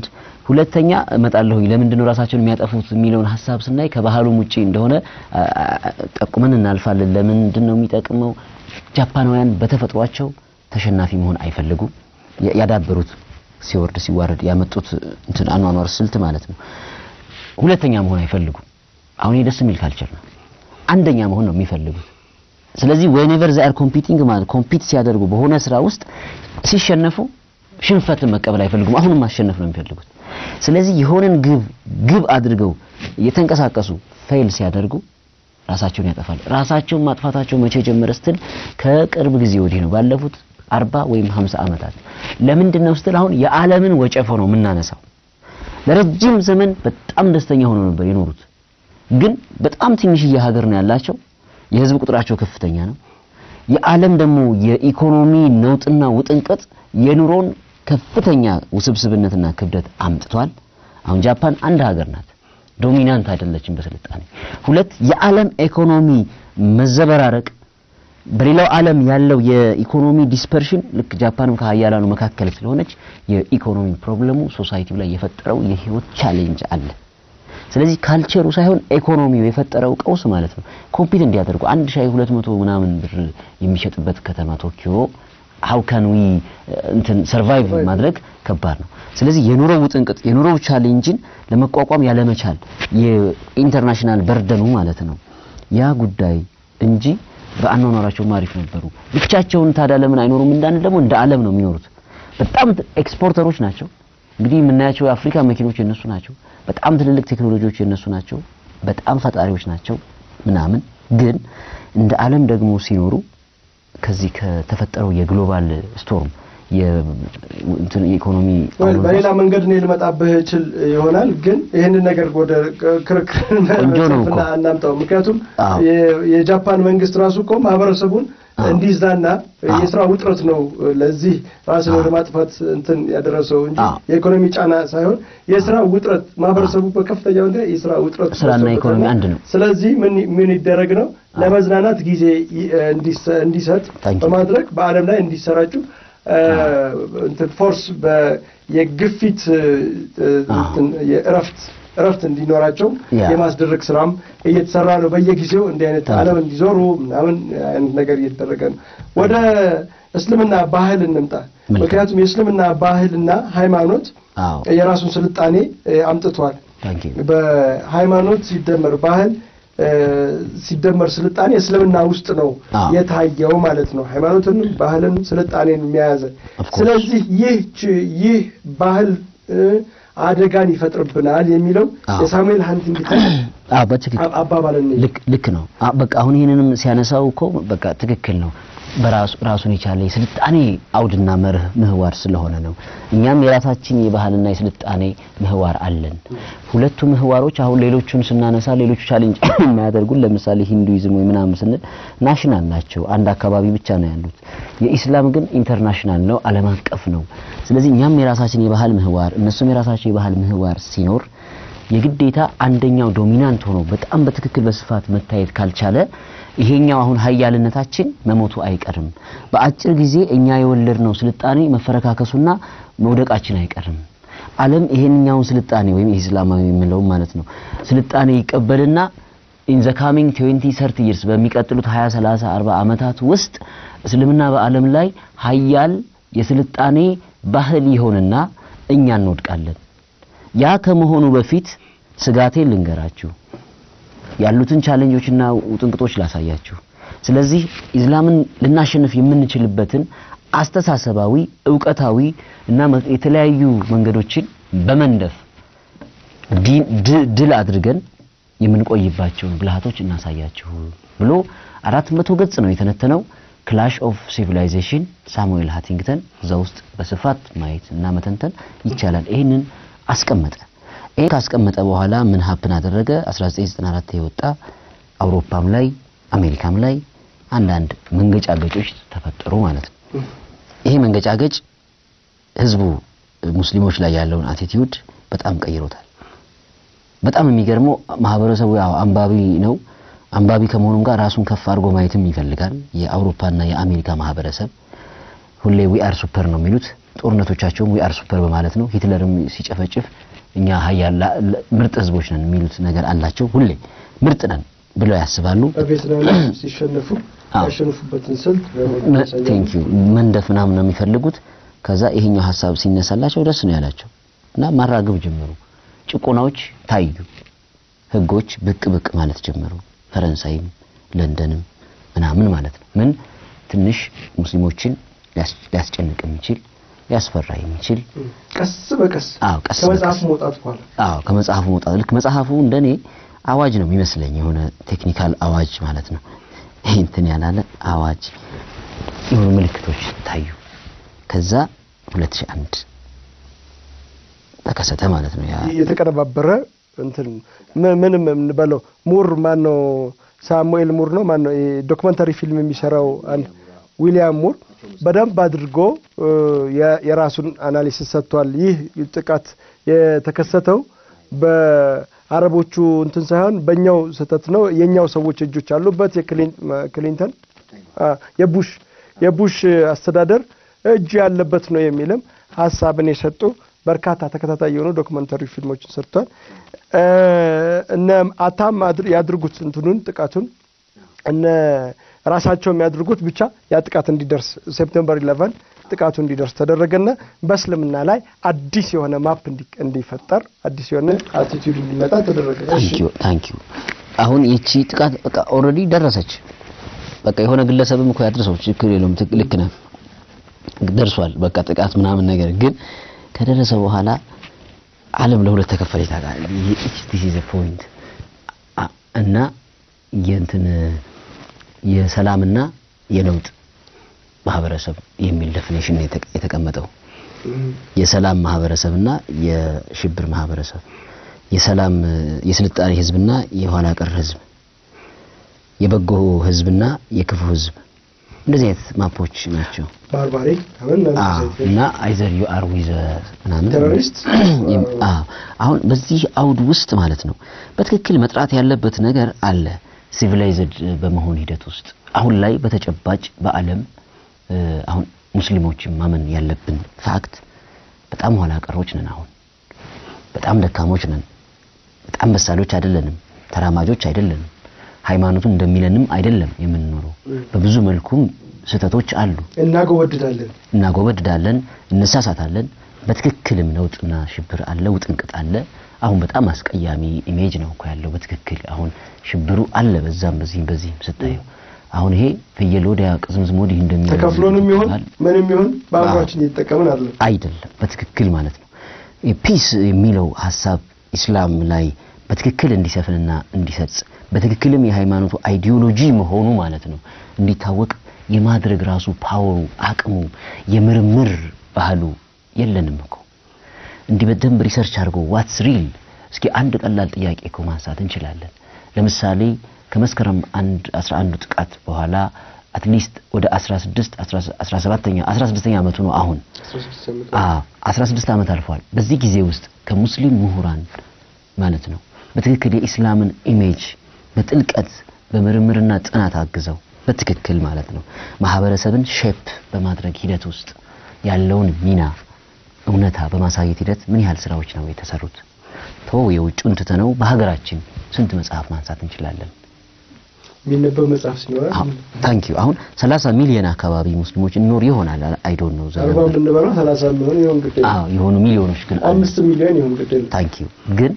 ሁለተኛ እመጣለሁኝ ለምንድን ነው ራሳቸውን የሚያጠፉት የሚለውን ሀሳብ ስናይ ከባህሉም ውጪ እንደሆነ አ- አ- ጠቁመን እናልፋለን። ለምንድን ነው የሚጠቅመው? ጃፓናውያን በተፈጥሯቸው ተሸናፊ መሆን አይፈልጉም። ያ- ያዳበሩት ሲወርድ ሲዋረድ ያመጡት እንትን አኗኗር ስልት ማለት ነው። ሁለተኛ መሆን አይፈልጉም። አሁን ይሄ ደስ የሚል ካልቸር ነው። አንደኛ መሆን ነው የሚፈልጉት። ስለዚህ whenever they are competing ማለት ኮምፒት ሲያደርጉ በሆነ ስራ ውስጥ ሲሸነፉ ሽንፈትን መቀበል አይፈልጉም። አሁንም ማሸነፍ ነው የሚፈልጉት። ስለዚህ የሆነን ግብ ግብ አድርገው የተንቀሳቀሱ ፌል ሲያደርጉ ራሳቸውን ያጠፋሉ። ራሳቸውን ማጥፋታቸው መቼ ጀመረ ስትል ከቅርብ ጊዜ ወዲህ ነው። ባለፉት አርባ ወይም ሀምሳ ዓመታት ለምንድን ነው ስትል አሁን የዓለምን ወጨፎ ነው የምናነሳው። ለረጅም ዘመን በጣም ደስተኛ ሆነው ነበር የኖሩት። ግን በጣም ትንሽዬ ሀገር ነው ያላቸው። የህዝብ ቁጥራቸው ከፍተኛ ነው። የዓለም ደግሞ የኢኮኖሚ ነውጥና ውጥንቅጥ የኑሮን ከፍተኛ ውስብስብነትና ክብደት አምጥቷል። አሁን ጃፓን አንድ ሀገር ናት፣ ዶሚናንት አይደለችም በስልጣኔ። ሁለት የዓለም ኢኮኖሚ መዘበራረቅ በሌላው ዓለም ያለው የኢኮኖሚ ዲስፐርሽን ልክ ጃፓንም ከሀያላኑ መካከል ስለሆነች የኢኮኖሚ ፕሮብለሙ ሶሳይቲው ላይ የፈጠረው የህይወት ቻሌንጅ አለ። ስለዚህ ካልቸሩ ሳይሆን ኢኮኖሚው የፈጠረው ቀውስ ማለት ነው። ኮምፒት እንዲያደርጉ አንድ ሻይ ሁለት መቶ ምናምን ብር የሚሸጥበት ከተማ ቶኪዮ ሃው ካን ዊ እንትን ሰርቫይቭ ማድረግ ከባድ ነው። ስለዚህ የኑሮው ውጥንቅጥ የኑሮው ቻሌንጅን ለመቋቋም ያለመቻል የኢንተርናሽናል በርደኑ ማለት ነው ያ ጉዳይ እንጂ በአኗኗራቸውም አሪፍ ነበሩ። ብቻቸውን ታዲያ ለምን አይኖሩም እንዳንል ደግሞ እንደ ዓለም ነው የሚኖሩት። በጣም ኤክስፖርተሮች ናቸው። እንግዲህ የምናያቸው የአፍሪካ መኪኖች የነሱ ናቸው። በጣም ትልልቅ ቴክኖሎጂዎች የነሱ ናቸው። በጣም ፈጣሪዎች ናቸው ምናምን። ግን እንደ ዓለም ደግሞ ሲኖሩ ከዚህ ከተፈጠረው የግሎባል ስቶርም የእንትን የኢኮኖሚ ወይ አውሎ በሌላ መንገድ እኔ ልመጣብህ እችል ይሆናል ግን ይህንን ነገር ወደ ክርክር ቆንጆ ነው እኮ። መጽሐፍና እናምጣው። ምክንያቱም አዎ። የ- የጃፓን መንግስት ራሱ እኮ ማህበረሰቡን አዎ። እንዲዝናና አዎ። የስራ ውጥረት ነው ለዚህ ራስን አዎ። ወደ ማጥፋት እንትን ያደረሰው እንጂ አዎ። የኢኮኖሚ ጫና ሳይሆን የስራ ውጥረት ማህበረሰቡ በከፍተኛ ሁኔታ የስራ ውጥረት ስራና ደርሶበታል። ኢኮኖሚ አንድ ነው። ስለዚህ ምን ምን ይደረግ ነው ለመዝናናት ጊዜ ይ- እንዲሰ- እንዲሰጥ Thank you. በማድረግ በዓለም ላይ እንዲሰራጩ እ፣ እንትን ፎርስ በ- የግፊት እ፣ እንትን የእረፍት እረፍት እንዲኖራቸው ያ። የማስደረግ ስራም እየተሰራ ነው። በየጊዜው እንዲህ አይነት አዎ። ዓለም እንዲዞሩ ምናምን አይነት ነገር እየተደረገ ነው። ወደ እስልምና ባህል እንምጣ። መልካም። ምክንያቱም የእስልምና ባህልና ሃይማኖት አዎ የራሱን ስልጣኔ እ፣ አምጥቷል። ታንኪ በሃይማኖት ሲደመር ባህል እ፣ ሲደመር ስልጣኔ እስልምና ውስጥ ነው አዎ። የታየው ማለት ነው። ሃይማኖትን፣ ባህልን፣ ስልጣኔን የሚያያዘ Of course. ስለዚህ ይህ ች- ይህ ባህል እ፣ አደጋን ይፈጥርብናል የሚለው አዎ። የሳሙኤል ሃንቲንግተን አዎ በትክክል አብ- አባባል ነው። ልክ ልክ ነው። አ- በቃ አሁን ይሄንንም ሲያነሳው እኮ በቃ ትክክል ነው። በራሱ ራሱን የቻለ የስልጣኔ አውድና መርህ ምህዋር ስለሆነ ነው። እኛም የራሳችን የባህልና የስልጣኔ ምህዋር አለን። ሁለቱ ምህዋሮች አሁን ሌሎቹን ስናነሳ ሌሎቹ ቻሌንጅ የማያደርጉን ለምሳሌ ሂንዱይዝም ወይ ምናምን ስንል ናሽናል ናቸው፣ አንድ አካባቢ ብቻ ነው ያሉት። የኢስላም ግን ኢንተርናሽናል ነው፣ ዓለም አቀፍ ነው። ስለዚህ እኛም የራሳችን የባህል ምህዋር እነሱም የራሳቸው የባህል ምህዋር ሲኖር የግዴታ አንደኛው ዶሚናንት ሆኖ በጣም በትክክል በስፋት መታየት ካልቻለ ይሄኛው አሁን ሀያልነታችን መሞቱ አይቀርም። በአጭር ጊዜ እኛ የወለድነው ስልጣኔ መፈረካከሱና መውደቃችን አይቀርም። ዓለም ይሄንኛውን ስልጣኔ ወይም ኢስላማዊ የምንለው ማለት ነው ስልጣኔ ይቀበልና ኢን ዘ ካሚንግ 20 30 ይርስ በሚቀጥሉት 20 30 40 ዓመታት ውስጥ እስልምና በዓለም ላይ ሀያል የስልጣኔ ባህል ይሆንና እኛ እንወድቃለን። ያ ከመሆኑ በፊት ስጋቴን ልንገራችሁ፣ ያሉትን ቻሌንጆችና ውጥንቅጦች ላሳያችሁ። ስለዚህ ኢስላምን ልናሸንፍ የምንችልበትን አስተሳሰባዊ፣ እውቀታዊ እና መ- የተለያዩ መንገዶችን በመንደፍ ዲ- ድ- ድል አድርገን የምንቆይባቸውን ብልሃቶች እናሳያችሁ ብሎ አራት መቶ ገጽ ነው የተነተነው ክላሽ ኦፍ ሲቪላይዜሽን ሳሙኤል ሃቲንግተን እዛ ውስጥ በስፋት ማየት እና መተንተን ይቻላል። ይህንን አስቀመጠ። ይህን ካስቀመጠ በኋላ ምን ሀፕን አደረገ? 1994 የወጣ አውሮፓም ላይ አሜሪካም ላይ አንዳንድ መንገጫገጮች ተፈጠሩ ማለት ነው። ይሄ መንገጫገጭ ህዝቡ ሙስሊሞች ላይ ያለውን አቲቲዩድ በጣም ቀይሮታል። በጣም የሚገርመው ማህበረሰቡ ያው አንባቢ ነው። አንባቢ ከመሆኑም ጋር ራሱን ከፍ አድርጎ ማየትም ይፈልጋል። የአውሮፓና የአሜሪካ ማህበረሰብ ሁሌ ዊ አር ሱፐር ነው የሚሉት። ጦርነቶቻቸውም ዊ አር ሱፐር በማለት ነው። ሂትለርም ሲጨፈጭፍ እኛ ሀያል ላ- ለ- ምርጥ ህዝቦች ነን የሚሉት ነገር አላቸው። ሁሌ ምርጥ ነን ብለው ያስባሉ። በቬትናም ሲሸነፉ አዎ። ያሸነፉበትን ስልት ቴንክ ዩ መንደፍ ምናምን ነው የሚፈልጉት። ከዛ ይሄኛው ሀሳብ ሲነሳላቸው ደስ ነው ያላቸው እና ማራገብ ጀመሩ። ጭቆናዎች ታዩ፣ ህጎች ብቅ ብቅ ማለት ጀመሩ። ፈረንሳይም ለንደንም ምናምን ማለት ነው። ምን ትንሽ ሙስሊሞችን ሊያስ- ሊያስጨንቅ የሚችል ሊያስፈራ የሚችል ቀስ በቀስ አዎ፣ ቀስ ከመጽሐፍ በቀስ። መውጣት በኋላ አዎ ከመጽሐፉ መውጣት ልክ መጽሐፉ እንደኔ አዋጅ ነው የሚመስለኝ የሆነ ቴክኒካል አዋጅ ማለት ነው። ይሄ እንትን ያላለ አዋጅ የሆኑ ምልክቶች ታዩ። ከዛ 2001 ተከሰተ ማለት ነው። ያ የተቀነባበረ እንትን ምን- ምንም የምንበለው ሙር ማን ነው? ሳሙኤል ሙር ነው ማን ነው? ይሄ ዶክመንታሪ ፊልም የሚሰራው አንድ ዊሊያም ሙር በደንብ አድርጎ እ፣ የ- የራሱን አናሊሲስ ሰጥቷል። ይህ ጥቃት የተከሰተው በአረቦቹ እንትን ሳይሆን በእኛው ስህተት ነው። የኛው ሰዎች እጆች አሉበት። የክሊንተን አ፣ የቡሽ የቡሽ አስተዳደር እጅ ያለበት ነው የሚልም ሀሳብን የሰጡ በርካታ ተከታታይ የሆኑ ዶክመንታሪ ፊልሞችን ሰርቷል። እ፣ እነ አታም አድር- ያድርጉት እንትኑን ጥቃቱን እነ ራሳቸው የሚያድርጉት ብቻ ያ ጥቃት እንዲደርስ ሴፕቴምበር 11 ጥቃቱ እንዲደርስ ተደረገና በእስልምና ላይ አዲስ የሆነ ማፕ እንዲ- እንዲፈጠር አዲስ የሆነ አቲቲዩድ እንዲመጣ ተደረገ። እሺ። ታንኪዩ ታንኪዩ። አሁን ይቺ ጥቃት በቃ ኦልሬዲ ደረሰች። በቃ የሆነ ግለሰብም እኮ ያድርሰው ችግር የለውም። ትክ- ልክ ነህ ደርሷል። በቃ ጥቃት ምናምን ነገር ግን ከደረሰ በኋላ ዓለም ለሁለት ተከፈለ ይታቃል። ዲስ ኢዝ ፖይንት እና የእንትን የሰላምና የለውጥ ማህበረሰብ የሚል ዴፊኔሽን ነው የተቀ- የተቀመጠው። የሰላም ማህበረሰብና የሽብር ማህበረሰብ፣ የሰላም የስልጣኔ ህዝብና የኋላ ቀር ህዝብ፣ የበጎ ህዝብና የክፉ ህዝብ እንደዚህ አይነት ማፖች ናቸው። ባርባሪክ አሁን አዎ እና አይዘር ዩ አር ዊዘ ምናምን ቴሮሪስት የም- አዎ አሁን በዚህ አውድ ውስጥ ማለት ነው በትክክል መጥራት ያለበት ነገር አለ። ሲቪላይዝድ በመሆን ሂደት ውስጥ አሁን ላይ በተጨባጭ በዓለም እ፣ አሁን ሙስሊሞችን ማመን ያለብን ፋክት በጣም ኋላ ቀሮች ነን። አሁን በጣም ደካሞች ነን። በጣም በሳሎች አይደለንም። ተራማጆች አይደለንም። ሃይማኖቱን እንደሚለንም አይደለም የምንኖረው። በብዙ መልኩም ስህተቶች አሉ። እናጎወድዳለን። እናጎበድዳለን፣ እንሳሳታለን። በትክክልም ነውጥና ሽብር አለ፣ ውጥንቅጥ አለ። አሁን በጣም አስቀያሚ ኢሜጅ ነው እኮ ያለው። በትክክል አሁን ሽብሩ አለ፣ በዛም በዚህም በዚህም ስታየው አሁን ይሄ ፍየል ወዲያ ቅዝምዝም ወዲህ እንደሚለው ተከፍሎንም ይሁን ይባላል። ምንም ይሁን በአእምሯችን እየተጠቀምን አለ አይደለም በትክክል ማለት ነው። ፒስ የሚለው ሀሳብ ኢስላም ላይ በትክክል እንዲሰፍንና እንዲሰርጽ በትክክልም የሃይማኖቱ አይዲዮሎጂ መሆኑ ማለት ነው እንዲታወቅ የማድረግ ራሱ ፓወሩ፣ አቅሙ፣ የምርምር ባህሉ የለንም እኮ እንዲህ በደንብ ሪሰርች አድርጎ ዋትስ ሪል እስኪ አንድ ቀላል ጥያቄ እኮ ማንሳት እንችላለን። ለምሳሌ ከመስከረም አንድ 11 ጥቃት በኋላ አትሊስት ወደ 16 17ኛ 16ኛ ዓመቱ ነው አሁን አዎ 16 ዓመት አልፏል። በዚህ ጊዜ ውስጥ ከሙስሊም ምሁራን ማለት ነው በትክክል የኢስላምን ኢሜጅ በጥልቀት በምርምርና ጥናት አግዘው በትክክል ማለት ነው ማህበረሰብን ሼፕ በማድረግ ሂደት ውስጥ ያለውን ሚና እውነታ በማሳየት ሂደት ምን ያህል ስራዎች ነው የተሰሩት? ተው የውጭውን ትተነው በሀገራችን ስንት መጽሐፍ ማንሳት እንችላለን? የሚነበብ መጽሐፍ ሲኖራል ታንክ ዩ አሁን 30 ሚሊዮን አካባቢ ሙስሊሞች እንኖር ይሆናል አይ ዶንት ኖ አርባ የምንበላው ሰላሳ የሚሆን ይሁን ግድ አዎ የሆኑ ሚሊዮኖች ግን አሉ። አምስት ሚሊዮን ይሁን ግድ ታንክ ዩ ግን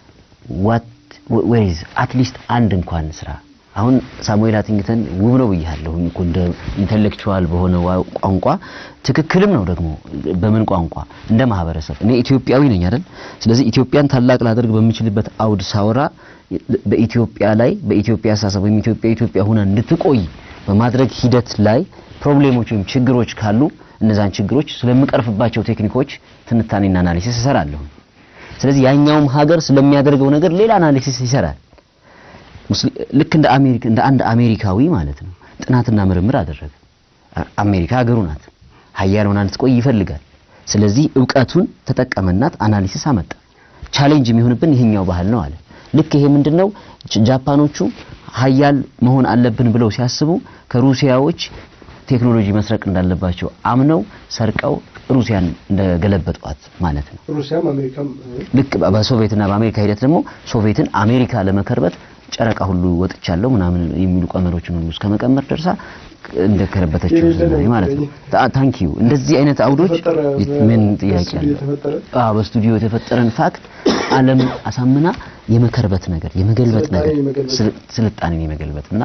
ዋት ዌር ኢዝ አትሊስት አንድ እንኳን ስራ አሁን ሳሙኤል አቲንግተን ውብ ነው ብያለሁ እኮ እንደ ኢንተሌክቹዋል በሆነ ዋ- ቋንቋ ትክክልም ነው ደግሞ በምን ቋንቋ እንደ ማህበረሰብ እኔ ኢትዮጵያዊ ነኝ አይደል ስለዚህ ኢትዮጵያን ታላቅ ላደርግ በምችልበት አውድ ሳወራ በኢትዮጵያ ላይ በኢትዮጵያ አስተሳሰብ ወይም ኢትዮጵያ ኢትዮጵያ ሆና እንድትቆይ በማድረግ ሂደት ላይ ፕሮብሌሞች ወይም ችግሮች ካሉ እነዛን ችግሮች ስለምቀርፍባቸው ቴክኒኮች ትንታኔና አናሊሲስ እሰራለሁ ስለዚህ ያኛውም ሀገር ስለሚያደርገው ነገር ሌላ አናሊሲስ ይሰራል ሙስሊ- ልክ እንደ አሜሪካ እንደ አንድ አሜሪካዊ ማለት ነው ጥናትና ምርምር አደረገ። አ- አሜሪካ ሀገሩ ናት፣ ሀያል ሆና እንድትቆይ ይፈልጋል። ስለዚህ እውቀቱን ተጠቀመናት፣ አናሊሲስ አመጣ። ቻሌንጅ የሚሆንብን ይሄኛው ባህል ነው አለ። ልክ ይሄ ምንድነው ጅ- ጃፓኖቹ ሀያል መሆን አለብን ብለው ሲያስቡ ከሩሲያዎች ቴክኖሎጂ መስረቅ እንዳለባቸው አምነው ሰርቀው ሩሲያን እንደገለበጧት ማለት ነው። ሩሲያም አሜሪካም ልክ በሶቪየትና በአሜሪካ ሂደት ደግሞ ሶቪየትን አሜሪካ ለመከርበት ጨረቃ ሁሉ ወጥቻለሁ ምናምን የሚሉ ቀመሮችን ሁሉ እስከ መቀመር ደርሳ እንደከረበተችው ስናይ ማለት ነው። ታንክ ዩ እንደዚህ አይነት አውዶች ምን ጥያቄ አለ? አዎ በስቱዲዮ የተፈጠረን ፋክት ዓለም አሳምና የመከርበት ነገር የመገልበጥ ነገር ስልጣኔን የመገልበጥ እና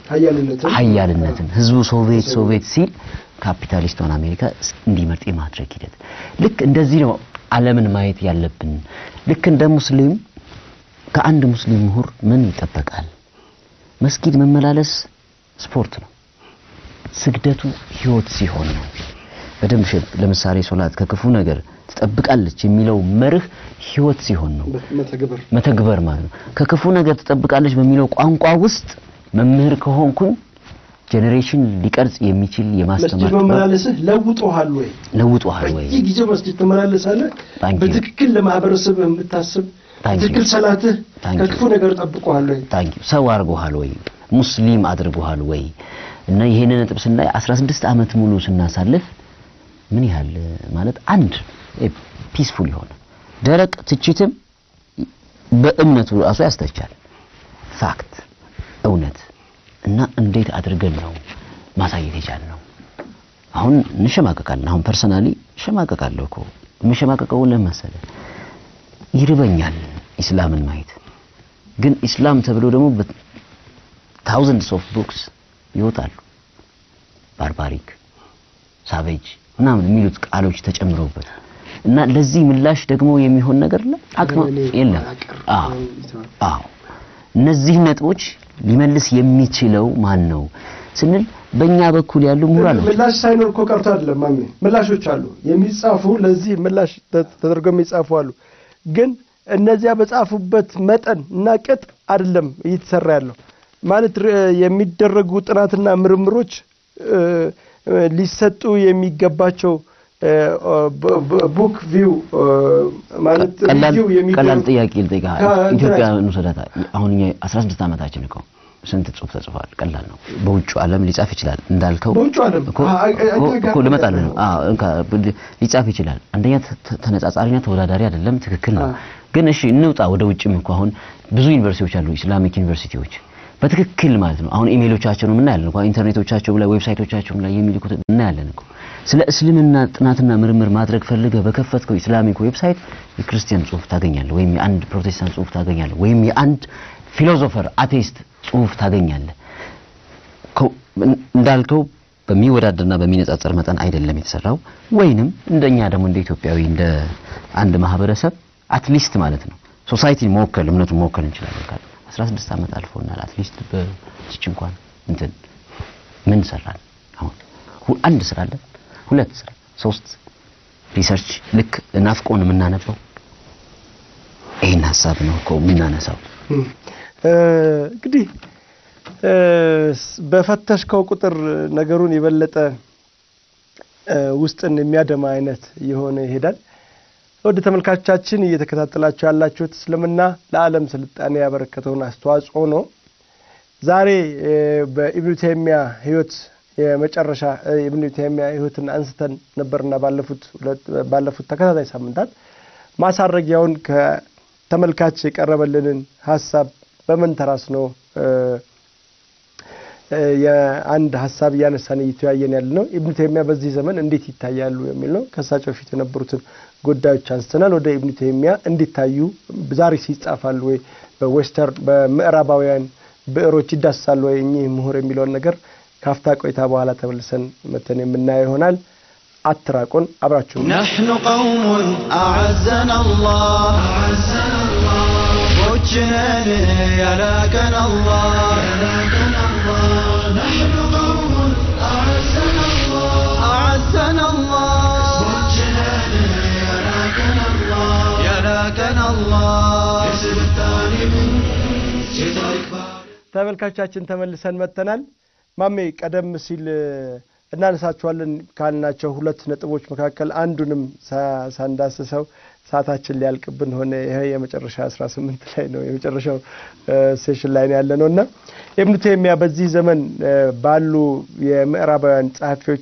ሀያልነትን ህዝቡ ሶቪየት ሶቪየት ሲል ካፒታሊስቷን አሜሪካ እንዲመርጥ የማድረግ ሂደት ልክ እንደዚህ ነው ዓለምን ማየት ያለብን። ልክ እንደ ሙስሊም ከአንድ ሙስሊም ምሁር ምን ይጠበቃል? መስጊድ መመላለስ ስፖርት ነው። ስግደቱ ህይወት ሲሆን ነው። በደንብ ለምሳሌ ሶላት ከክፉ ነገር ትጠብቃለች የሚለው መርህ ህይወት ሲሆን ነው መተግበር ማለት ነው። ከክፉ ነገር ትጠብቃለች በሚለው ቋንቋ ውስጥ መምህር ከሆንኩኝ ጄኔሬሽን ሊቀርጽ የሚችል የማስተማር መስጂድ መመላለስህ ለውጦሃል ወይ? ለውጦሃል ወይ? በየጊዜው መስጂድ ትመላለሳለህ። በትክክል ለማህበረሰብ የምታስብ ትክክል ሰላትህ ከክፉ ነገር ጠብቆሃል ወይ? ታንኪ ሰው አድርጎሃል ወይ? ሙስሊም አድርጎሃል ወይ? እና ይሄንን ነጥብ ስናይ 16 ዓመት ሙሉ ስናሳልፍ ምን ያህል ማለት አንድ ፒስፉል የሆነ ደረቅ ትችትም በእምነቱ ራሱ ያስተቻል። ፋክት እውነት እና እንዴት አድርገን ነው ማሳየት የቻልነው? አሁን እንሸማቀቃለን። አሁን ፐርሰናሊ እሸማቀቃለሁ እኮ የምሸማቀቀው ለምን መሰለህ? ይርበኛል ኢስላምን ማየት። ግን ኢስላም ተብሎ ደግሞ ታውዘንድስ ኦፍ ቡክስ ይወጣሉ። ባርባሪክ፣ ሳቬጅ ምናምን የሚሉት ቃሎች ተጨምረውበት እና ለዚህ ምላሽ ደግሞ የሚሆን ነገር አቅም የለም። አዎ አዎ እነዚህ ነጥቦች ሊመልስ የሚችለው ማን ነው ስንል በእኛ በኩል ያሉ ምሁራኖች ምላሽ ሳይኖር እኮ ቀርቶ አይደለም ማሜ፣ ምላሾች አሉ የሚጻፉ ለዚህ ምላሽ ተደርገው የሚጻፉ አሉ። ግን እነዚያ በጻፉበት መጠን እና ቅጥ አይደለም እየተሰራ ያለው ማለት የሚደረጉ ጥናትና ምርምሮች ሊሰጡ የሚገባቸው ቡክ ቪው ማለት ሪቪው ቀላል ጥያቄ ልጠይቅህ። ኢትዮጵያ እንውሰዳት። አሁን እኛ 16 ዓመታችን እኮ ስንት ጽሁፍ ተጽፏል? ቀላል ነው። በውጭ ዓለም ሊጻፍ ይችላል እንዳልከው በውጭ ዓለም እኮ ልመጣልህ ነው። ሊጻፍ ይችላል። አንደኛ ተነጻጻሪና ተወዳዳሪ አይደለም፣ ትክክል ነው። ግን እሺ እንውጣ ወደ ውጭም እኮ አሁን ብዙ ዩኒቨርሲቲዎች አሉ፣ ኢስላሚክ ዩኒቨርሲቲዎች በትክክል ማለት ነው። አሁን ኢሜሎቻቸውን እናያለን እኮ ኢንተርኔቶቻቸው ላይ ዌብሳይቶቻቸው ላይ የሚልኩት እናያለን እኮ። ስለ እስልምና ጥናትና ምርምር ማድረግ ፈልገህ በከፈትከው ኢስላሚክ ዌብሳይት የክርስቲያን ጽሁፍ ታገኛለህ፣ ወይም የአንድ ፕሮቴስታንት ጽሁፍ ታገኛለህ፣ ወይም የአንድ ፊሎዞፈር አቴይስት ጽሁፍ ታገኛለህ። እንዳልከው በሚወዳደርና በሚነጻጸር መጠን አይደለም የተሰራው። ወይንም እንደኛ ደግሞ እንደ ኢትዮጵያዊ እንደ አንድ ማህበረሰብ አትሊስት ማለት ነው ሶሳይቲን መወከል እምነቱን መወከል እንችላለን ካለ 16 ዓመት አልፎናል። አትሊስት በዚች እንኳን እንትን ምን ሰራን? አሁን አንድ ስራ አለን፣ ሁለት ስራ፣ ሶስት ሪሰርች ልክ ናፍቆን የምናነበው ይህን ሀሳብ ነው እኮ የምናነሳው። እንግዲህ በፈተሽከው ቁጥር ነገሩን የበለጠ ውስጥን የሚያደማ አይነት የሆነ ይሄዳል። ወደ ተመልካቾቻችን እየተከታተላችሁ ያላችሁት እስልምና ለዓለም ስልጣኔ ያበረከተውን አስተዋጽኦ ነው። ዛሬ በኢብኑ ተይሚያ ህይወት የመጨረሻ የኢብኑ ተይሚያ ህይወትን አንስተን ነበርና ባለፉት ባለፉት ተከታታይ ሳምንታት ማሳረጊያውን ከተመልካች የቀረበልንን ሀሳብ በመንተራስ ነው የአንድ ሀሳብ እያነሳን እየተወያየን ያለ ነው። ኢብኑ ተይሚያ በዚህ ዘመን እንዴት ይታያሉ የሚል ነው። ከእሳቸው በፊት የነበሩትን ጉዳዮች አንስተናል። ወደ ኢብኑ ተይሚያ እንዲታዩ ዛሬ ሲጻፋሉ ወይ በዌስተርን በምዕራባውያን ብዕሮች ይዳስሳሉ ወይ እኚህ ምሁር የሚለውን ነገር ካፍታ ቆይታ በኋላ ተመልሰን መተን የምናየው ይሆናል። አትራቁን፣ አብራችሁ نحن قوم أعزنا الله وجهنا يلاكنا الله نحن قوم أعزنا الله أعزنا الله وجهنا يلاكنا الله يلاكنا الله اسم الثاني من جدارك ተመልካቾቻችን ተመልሰን መጥተናል። ማሜ ቀደም ሲል እናነሳቸዋለን ካልናቸው ሁለት ነጥቦች መካከል አንዱንም ሳንዳስሰው ሰዓታችን ሊያልቅብን ሆነ። ይሄ የመጨረሻ አስራ ስምንት ላይ ነው የመጨረሻው ሴሽን ላይ ነው ያለ ነው እና ኢብኑ ተይሚያ በዚህ ዘመን ባሉ የምዕራባውያን ጸሐፊዎች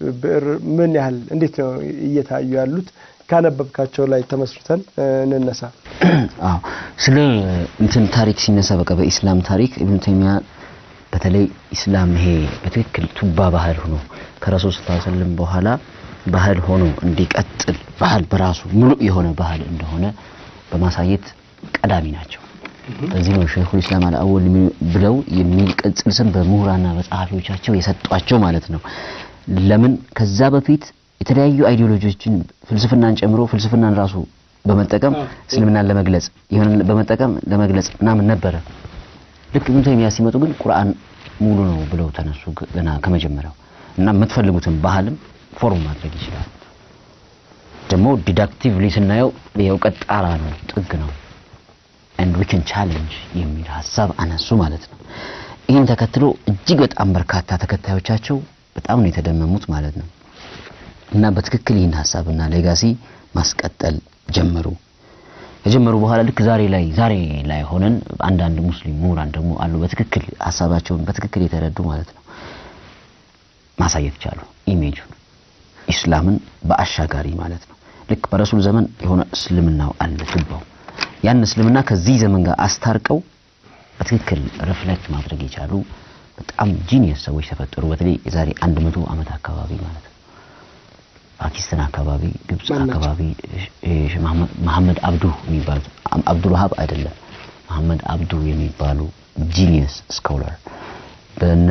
ብዕር ምን ያህል እንዴት ነው እየታዩ ያሉት? ካነበብካቸው ላይ ተመስርተን እንነሳ። አዎ ስለ እንትን ታሪክ ሲነሳ በቃ በኢስላም ታሪክ ኢብኑ ተይሚያ በተለይ ኢስላም ይሄ በትክክል ቱባ ባህል ሆኖ ከረሱል ሰለላሁ ዐለይሂ ወሰለም በኋላ ባህል ሆኖ እንዲቀጥል ባህል በራሱ ሙሉ የሆነ ባህል እንደሆነ በማሳየት ቀዳሚ ናቸው። በዚህ ነው ሸይኹል ኢስላም አልአወል ብለው የሚል ቅጽል ስም በምሁራንና በጸሐፊዎቻቸው የሰጧቸው ማለት ነው። ለምን ከዛ በፊት የተለያዩ አይዲዮሎጂዎችን ፍልስፍናን ጨምሮ ፍልስፍናን ራሱ በመጠቀም እስልምናን ለመግለጽ ይሆን በመጠቀም ለመግለጽ ምናምን ነበረ። ልክ ኢብኑ ተይሚያ ሲመጡ ግን ቁርአን ሙሉ ነው ብለው ተነሱ ገና ከመጀመሪያው እና የምትፈልጉትን ባህልም ፎርም ማድረግ ይችላል። ደግሞ ዲዳክቲቭሊ ስናየው የእውቀት ጣራ ነው፣ ጥግ ነው and we can challenge የሚል ሀሳብ አነሱ ማለት ነው። ይህን ተከትሎ እጅግ በጣም በርካታ ተከታዮቻቸው በጣም ነው የተደመሙት ማለት ነው እና በትክክል ይህን ሀሳብና ሌጋሲ ማስቀጠል ጀመሩ። ከጀመሩ በኋላ ልክ ዛሬ ላይ ዛሬ ላይ ሆነን አንዳንድ ሙስሊም ምሁራን ደግሞ አሉ በትክክል ሀሳባቸውን በትክክል የተረዱ ማለት ነው ማሳየት ቻሉ። ኢሜጁን ኢስላምን በአሻጋሪ ማለት ነው። ልክ በረሱል ዘመን የሆነ እስልምናው አለ ቱባው ያን እስልምና ከዚህ ዘመን ጋር አስታርቀው በትክክል ሪፍሌክት ማድረግ የቻሉ በጣም ጂኒየስ ሰዎች ተፈጠሩ። በተለይ የዛሬ አንድ መቶ ዓመት አካባቢ ማለት ነው። ፓኪስታን አካባቢ፣ ግብጽ አካባቢ መሐመድ አብዱ የሚባሉት አብዱል ወሃብ አይደለም መሐመድ አብዱ የሚባሉ ጂኒየስ ስኮላር በነ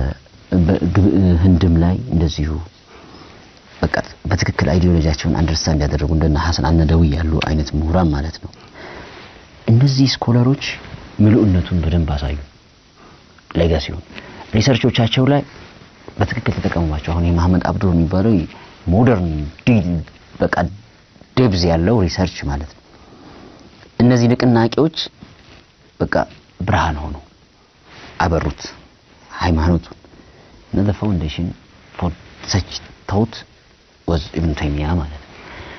ህንድም ላይ እንደዚሁ በቃ በትክክል አይዲዮሎጂያቸውን አንደርስታንድ ያደረጉ እንደነ ሐሰን አነደዊ ያሉ አይነት ምሁራን ማለት ነው። እነዚህ ስኮላሮች ምሉዕነቱን በደንብ አሳዩ። ሌጋሲውን ሪሰርቾቻቸው ላይ በትክክል ተጠቀሙባቸው። አሁን የመሐመድ አብዱ የሚባለው ሞደርን ዲል በቃ ዴብዝ ያለው ሪሰርች ማለት ነው። እነዚህ ንቅናቄዎች በቃ ብርሃን ሆኑ አበሩት ሃይማኖቱን እና the foundation for such thought was ኢብኑ ተይሚያ ማለት ነው።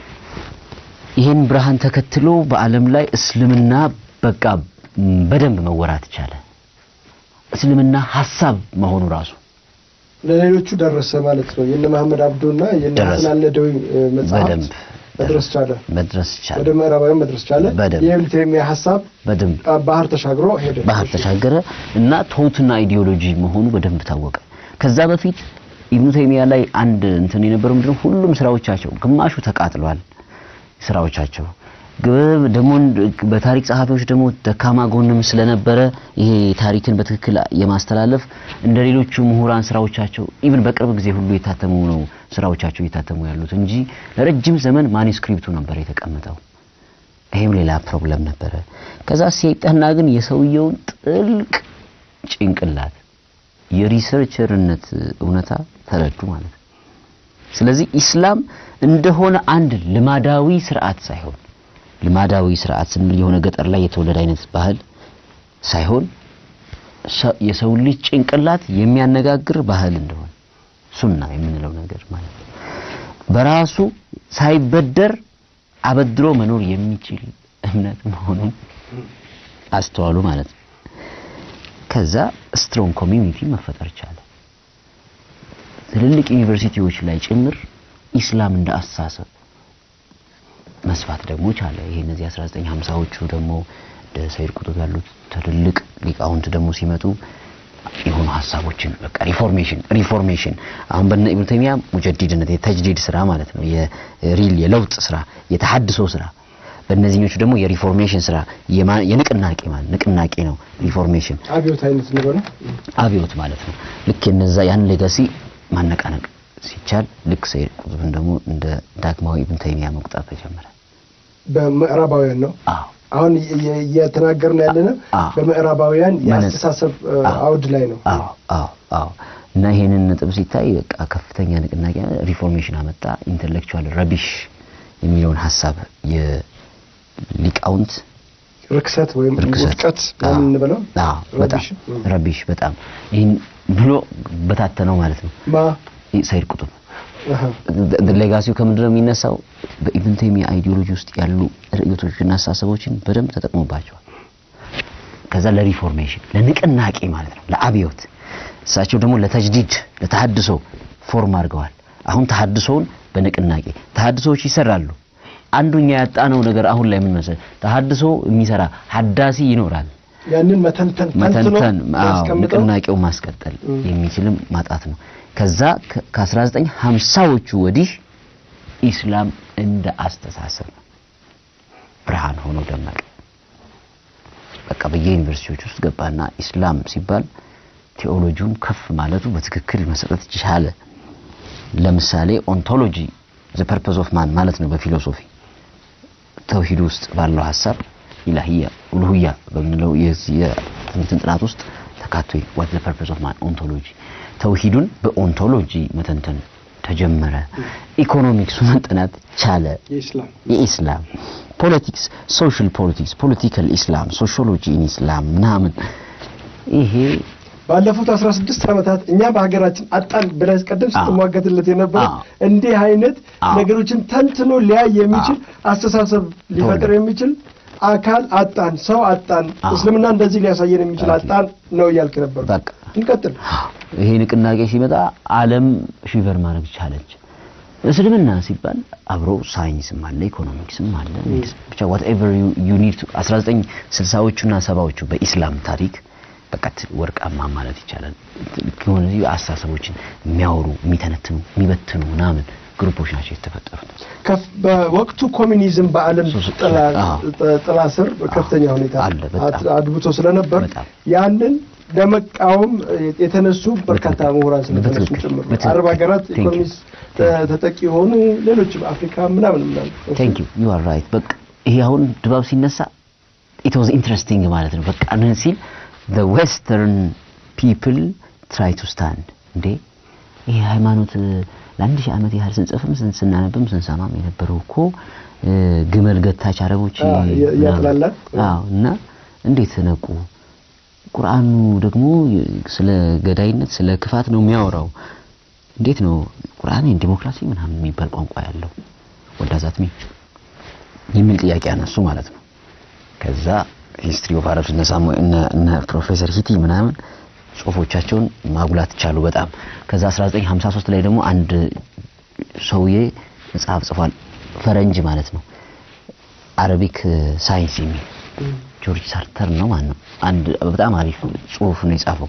ይህን ብርሃን ተከትሎ በዓለም ላይ እስልምና በቃ በደንብ መወራት ቻለ። እስልምና ሀሳብ መሆኑ ራሱ ለሌሎቹ ደረሰ ማለት ነው። የነ መሐመድ አብዱና የነ ደረሰ። ሐሰን አልነደዊ መጽሐፍ በደንብ መድረስ ቻለ፣ መድረስ ቻለ። ወደ ምዕራባውያን መድረስ ቻለ። በደንብ። የኢብኑ ተይሚያ ሀሳብ በደንብ ባህር ተሻግሮ ሄደ። ባህር ተሻገረ እና ቶትና አይዲዮሎጂ መሆኑ በደንብ ታወቀ። ከዛ በፊት ኢብኑ ተይሚያ ላይ አንድ እንትን የነበረው ምንድነው ሁሉም ስራዎቻቸው ግማሹ ተቃጥሏል። ስራዎቻቸው ግብ ደግሞ በታሪክ ጸሐፊዎች ደግሞ ደካማ ጎንም ስለነበረ ይሄ ታሪክን በትክክል የማስተላለፍ እንደ ሌሎቹ ምሁራን ስራዎቻቸው ኢቭን በቅርብ ጊዜ ሁሉ የታተሙ ነው ስራዎቻቸው እየታተሙ ያሉት እንጂ ለረጅም ዘመን ማኒስክሪፕቱ ነበር የተቀመጠው። ይሄም ሌላ ፕሮብለም ነበረ። ከዛ ሲጠና ግን የሰውየውን ጥልቅ ጭንቅላት የሪሰርቸርነት እውነታ ተረዱ ማለት ነው። ስለዚህ ኢስላም እንደሆነ አንድ ልማዳዊ ስርዓት ሳይሆን ልማዳዊ ስርዓት ስንል የሆነ ገጠር ላይ የተወለደ አይነት ባህል ሳይሆን ሰ- የሰው ልጅ ጭንቅላት የሚያነጋግር ባህል እንደሆነ ሱና የምንለው ነገር ማለት ነው። በራሱ ሳይበደር አበድሮ መኖር የሚችል እምነት መሆኑን አስተዋሉ ማለት ነው። ከዛ ስትሮንግ ኮሚዩኒቲ መፈጠር ቻለ። ትልልቅ ዩኒቨርሲቲዎች ላይ ጭምር ኢስላም እንደ አስተሳሰብ መስፋት ደግሞ ቻለ። ይሄ እነዚህ 1950ዎቹ ደግሞ እንደ ሰይድ ቁጡብ ያሉት ትልልቅ ሊቃውንት ደግሞ ሲመጡ የሆኑ ሀሳቦችን በቃ ሪፎርሜሽን ሪፎርሜሽን አሁን በነ ኢብኑ ተይሚያ ሙጀዲድነት የተጅዲድ ስራ ማለት ነው። የሪል የለውጥ ስራ የተሐድሶ ስራ በእነዚህኞቹ ደግሞ የሪፎርሜሽን ስራ የማ- የንቅናቄ ማለት ንቅናቄ ነው ሪፎርሜሽን አብዮት አይነት ነገር አብዮት ማለት ነው። ልክ የነዛ ያን ሌጋሲ ማነቃነቅ ሲቻል ልክ ሰይድ ቁጥብን ደግሞ እንደ ዳግማዊ ኢብን ተይሚያ መቁጠር ተጀመረ። በምዕራባውያን ነው። አዎ አሁን እየ- እየተናገርን ያለነው አዎ። በምዕራባውያን መነጽ- የአስተሳሰብ እ, አዎ። አውድ ላይ ነው። አዎ አዎ አዎ እና ይሄንን ነጥብ ሲታይ በቃ ከፍተኛ ንቅናቄ ሪፎርሜሽን አመጣ። ኢንተሌክቹዋል ረቢሽ የሚለውን ሀሳብ የሊቃውንት ርክሰት ወይም ርክሰት ውድቀት አዎ፣ ምን እንበለው አዎ በጣም ረቢሽ፣ እ. ረቢሽ በጣም ይህን ብሎ በታተነው ማለት ነው ማ ሰይድ ቁጡብ አሃ፣ ሌጋሲው ከምንድን ነው የሚነሳው? በኢብን ተይሚያ አይዲዮሎጂ ውስጥ ያሉ ርዕዮቶችና አስተሳሰቦችን በደንብ ተጠቅሞባቸዋል። ከዛ ለሪፎርሜሽን ለንቅናቄ ማለት ነው ለአብዮት፣ እሳቸው ደግሞ ለተጅዲድ ለተሐድሶ ፎርም አድርገዋል። አሁን ተሐድሶውን በንቅናቄ ተሐድሶዎች ይሰራሉ። አንዱኛ ያጣነው ነገር አሁን ላይ ምን መሰለህ፣ ተሐድሶ የሚሰራ ሀዳሲ ይኖራል። ያንን መተንተን ተንትኖ መተንተን አዎ፣ ያስቀምጠው ንቅናቄው ማስቀጠል እም። የሚችልም ማጣት ነው። ከዛ ከ- ከ1950ዎቹ ወዲህ ኢስላም እንደ አስተሳሰብ ብርሃን ሆኖ ደመቀ። በቃ በየዩኒቨርሲቲዎች ውስጥ ገባና ኢስላም ሲባል ቴዎሎጂውም ከፍ ማለቱ በትክክል መሰጠት ቻለ። ለምሳሌ ኦንቶሎጂ ዘ ፐርፐዝ ኦፍ ማን ማለት ነው በፊሎሶፊ ተውሂድ ውስጥ ባለው ሀሳብ ኢላሂያ ኡሉሂያ በምንለው የዚህ የእንትን ጥናት ውስጥ ተካቶ ዋት ዘ ፐርፐዝ ኦፍ ማን ኦንቶሎጂ ተውሂዱን በኦንቶሎጂ መተንተን ተጀመረ። ኢኮኖሚክሱ መጠናት ቻለ። የኢስላም የኢስላም ፖለቲክስ ሶሻል ፖለቲክስ ፖለቲካል ኢስላም ሶሺዮሎጂ ኢን ኢስላም ምናምን ይሄ ባለፉት 16 ዓመታት እኛ በሀገራችን አጣን ብለህ ቀደም አዎ። ስትሟገትለት የነበረ አዎ። እንዲህ አይነት አዎ። ነገሮችን ተንትኖ ሊያይ የሚችል አስተሳሰብ ሊፈጥር የሚችል አካል አጣን፣ ሰው አጣን፣ አዎ። እስልምና እንደዚህ ሊያሳየን የሚችል አጣን ነው እያልክ ነበር። በቃ እንቀጥል። ይሄ ንቅናቄ ሲመጣ ዓለም ሺቨር ማድረግ ቻለች። እስልምና ሲባል አብሮ ሳይንስም አለ ኢኮኖሚክስም አለ ሜዲሲን ብቻ whatever you, you need to 1960ዎቹና ሰባዎቹ በኢስላም ታሪክ በቃ ት- ወርቃማ ማለት ይቻላል። ልክ የሆነ አስተሳሰቦችን የሚያወሩ የሚተነትኑ የሚበትኑ ምናምን ግሩፖች ናቸው የተፈጠሩት። ከፍ- በወቅቱ ኮሚኒዝም በዓለም ሶ- ጥላ አዎ። ጥ- ጥላ ስር በከፍተኛ ሁኔታ አለ፣ በጣም። አድ- አድብቶ ስለነበር በጣም። ያንን ለመቃወም የተነሱ በርካታ በትክክል። ምሁራን ስለተነሱ በትክክል። ጭምር ነው። በትክክል። አረብ ሀገራት Thank you. ኢኮኖሚስት ተ- ተጠቂ የሆኑ ሌሎችም አፍሪካ ምናምን ምናምን ቴንክ ዩ ዩ አር ራይት። በቃ ይሄ አሁን ድባብ ሲነሳ ኢት ዋዝ ኢንትረስቲንግ ማለት ነው። በቃ ምን ሲል the western people try to stand እንዴ ይሄ ሃይማኖት ለአንድ ሺህ ዓመት ያህል ስንጽፍም ስን- ስናነብም ስንሰማም የነበረው እኮ እ፣ ግመል ገታች አረቦች አዎ፣ ያ- ያጥላላል። አዎ እና እንዴት ነቁ? ቁርአኑ ደግሞ ስለ ገዳይነት ስለ ክፋት ነው የሚያወራው። እንዴት ነው ቁርአን ዲሞክራሲ ምናምን የሚባል ቋንቋ ያለው ወዳዛት ሚ የሚል ጥያቄ አነሱ ማለት ነው። ከዛ ሂስትሪ ኦፍ አረብስ እነ ሳሙኤል እነ እነ ፕሮፌሰር ሂቲ ምናምን ጽሁፎቻቸውን ማጉላት ቻሉ በጣም። ከዛ 1953 ላይ ደግሞ አንድ ሰውዬ መጽሐፍ ጽፏል፣ ፈረንጅ ማለት ነው አረቢክ ሳይንስ የሚል ጆርጅ ሳርተር ነው ማለት ነው። አንድ በጣም አሪፍ ጽሁፍ ነው የጻፈው።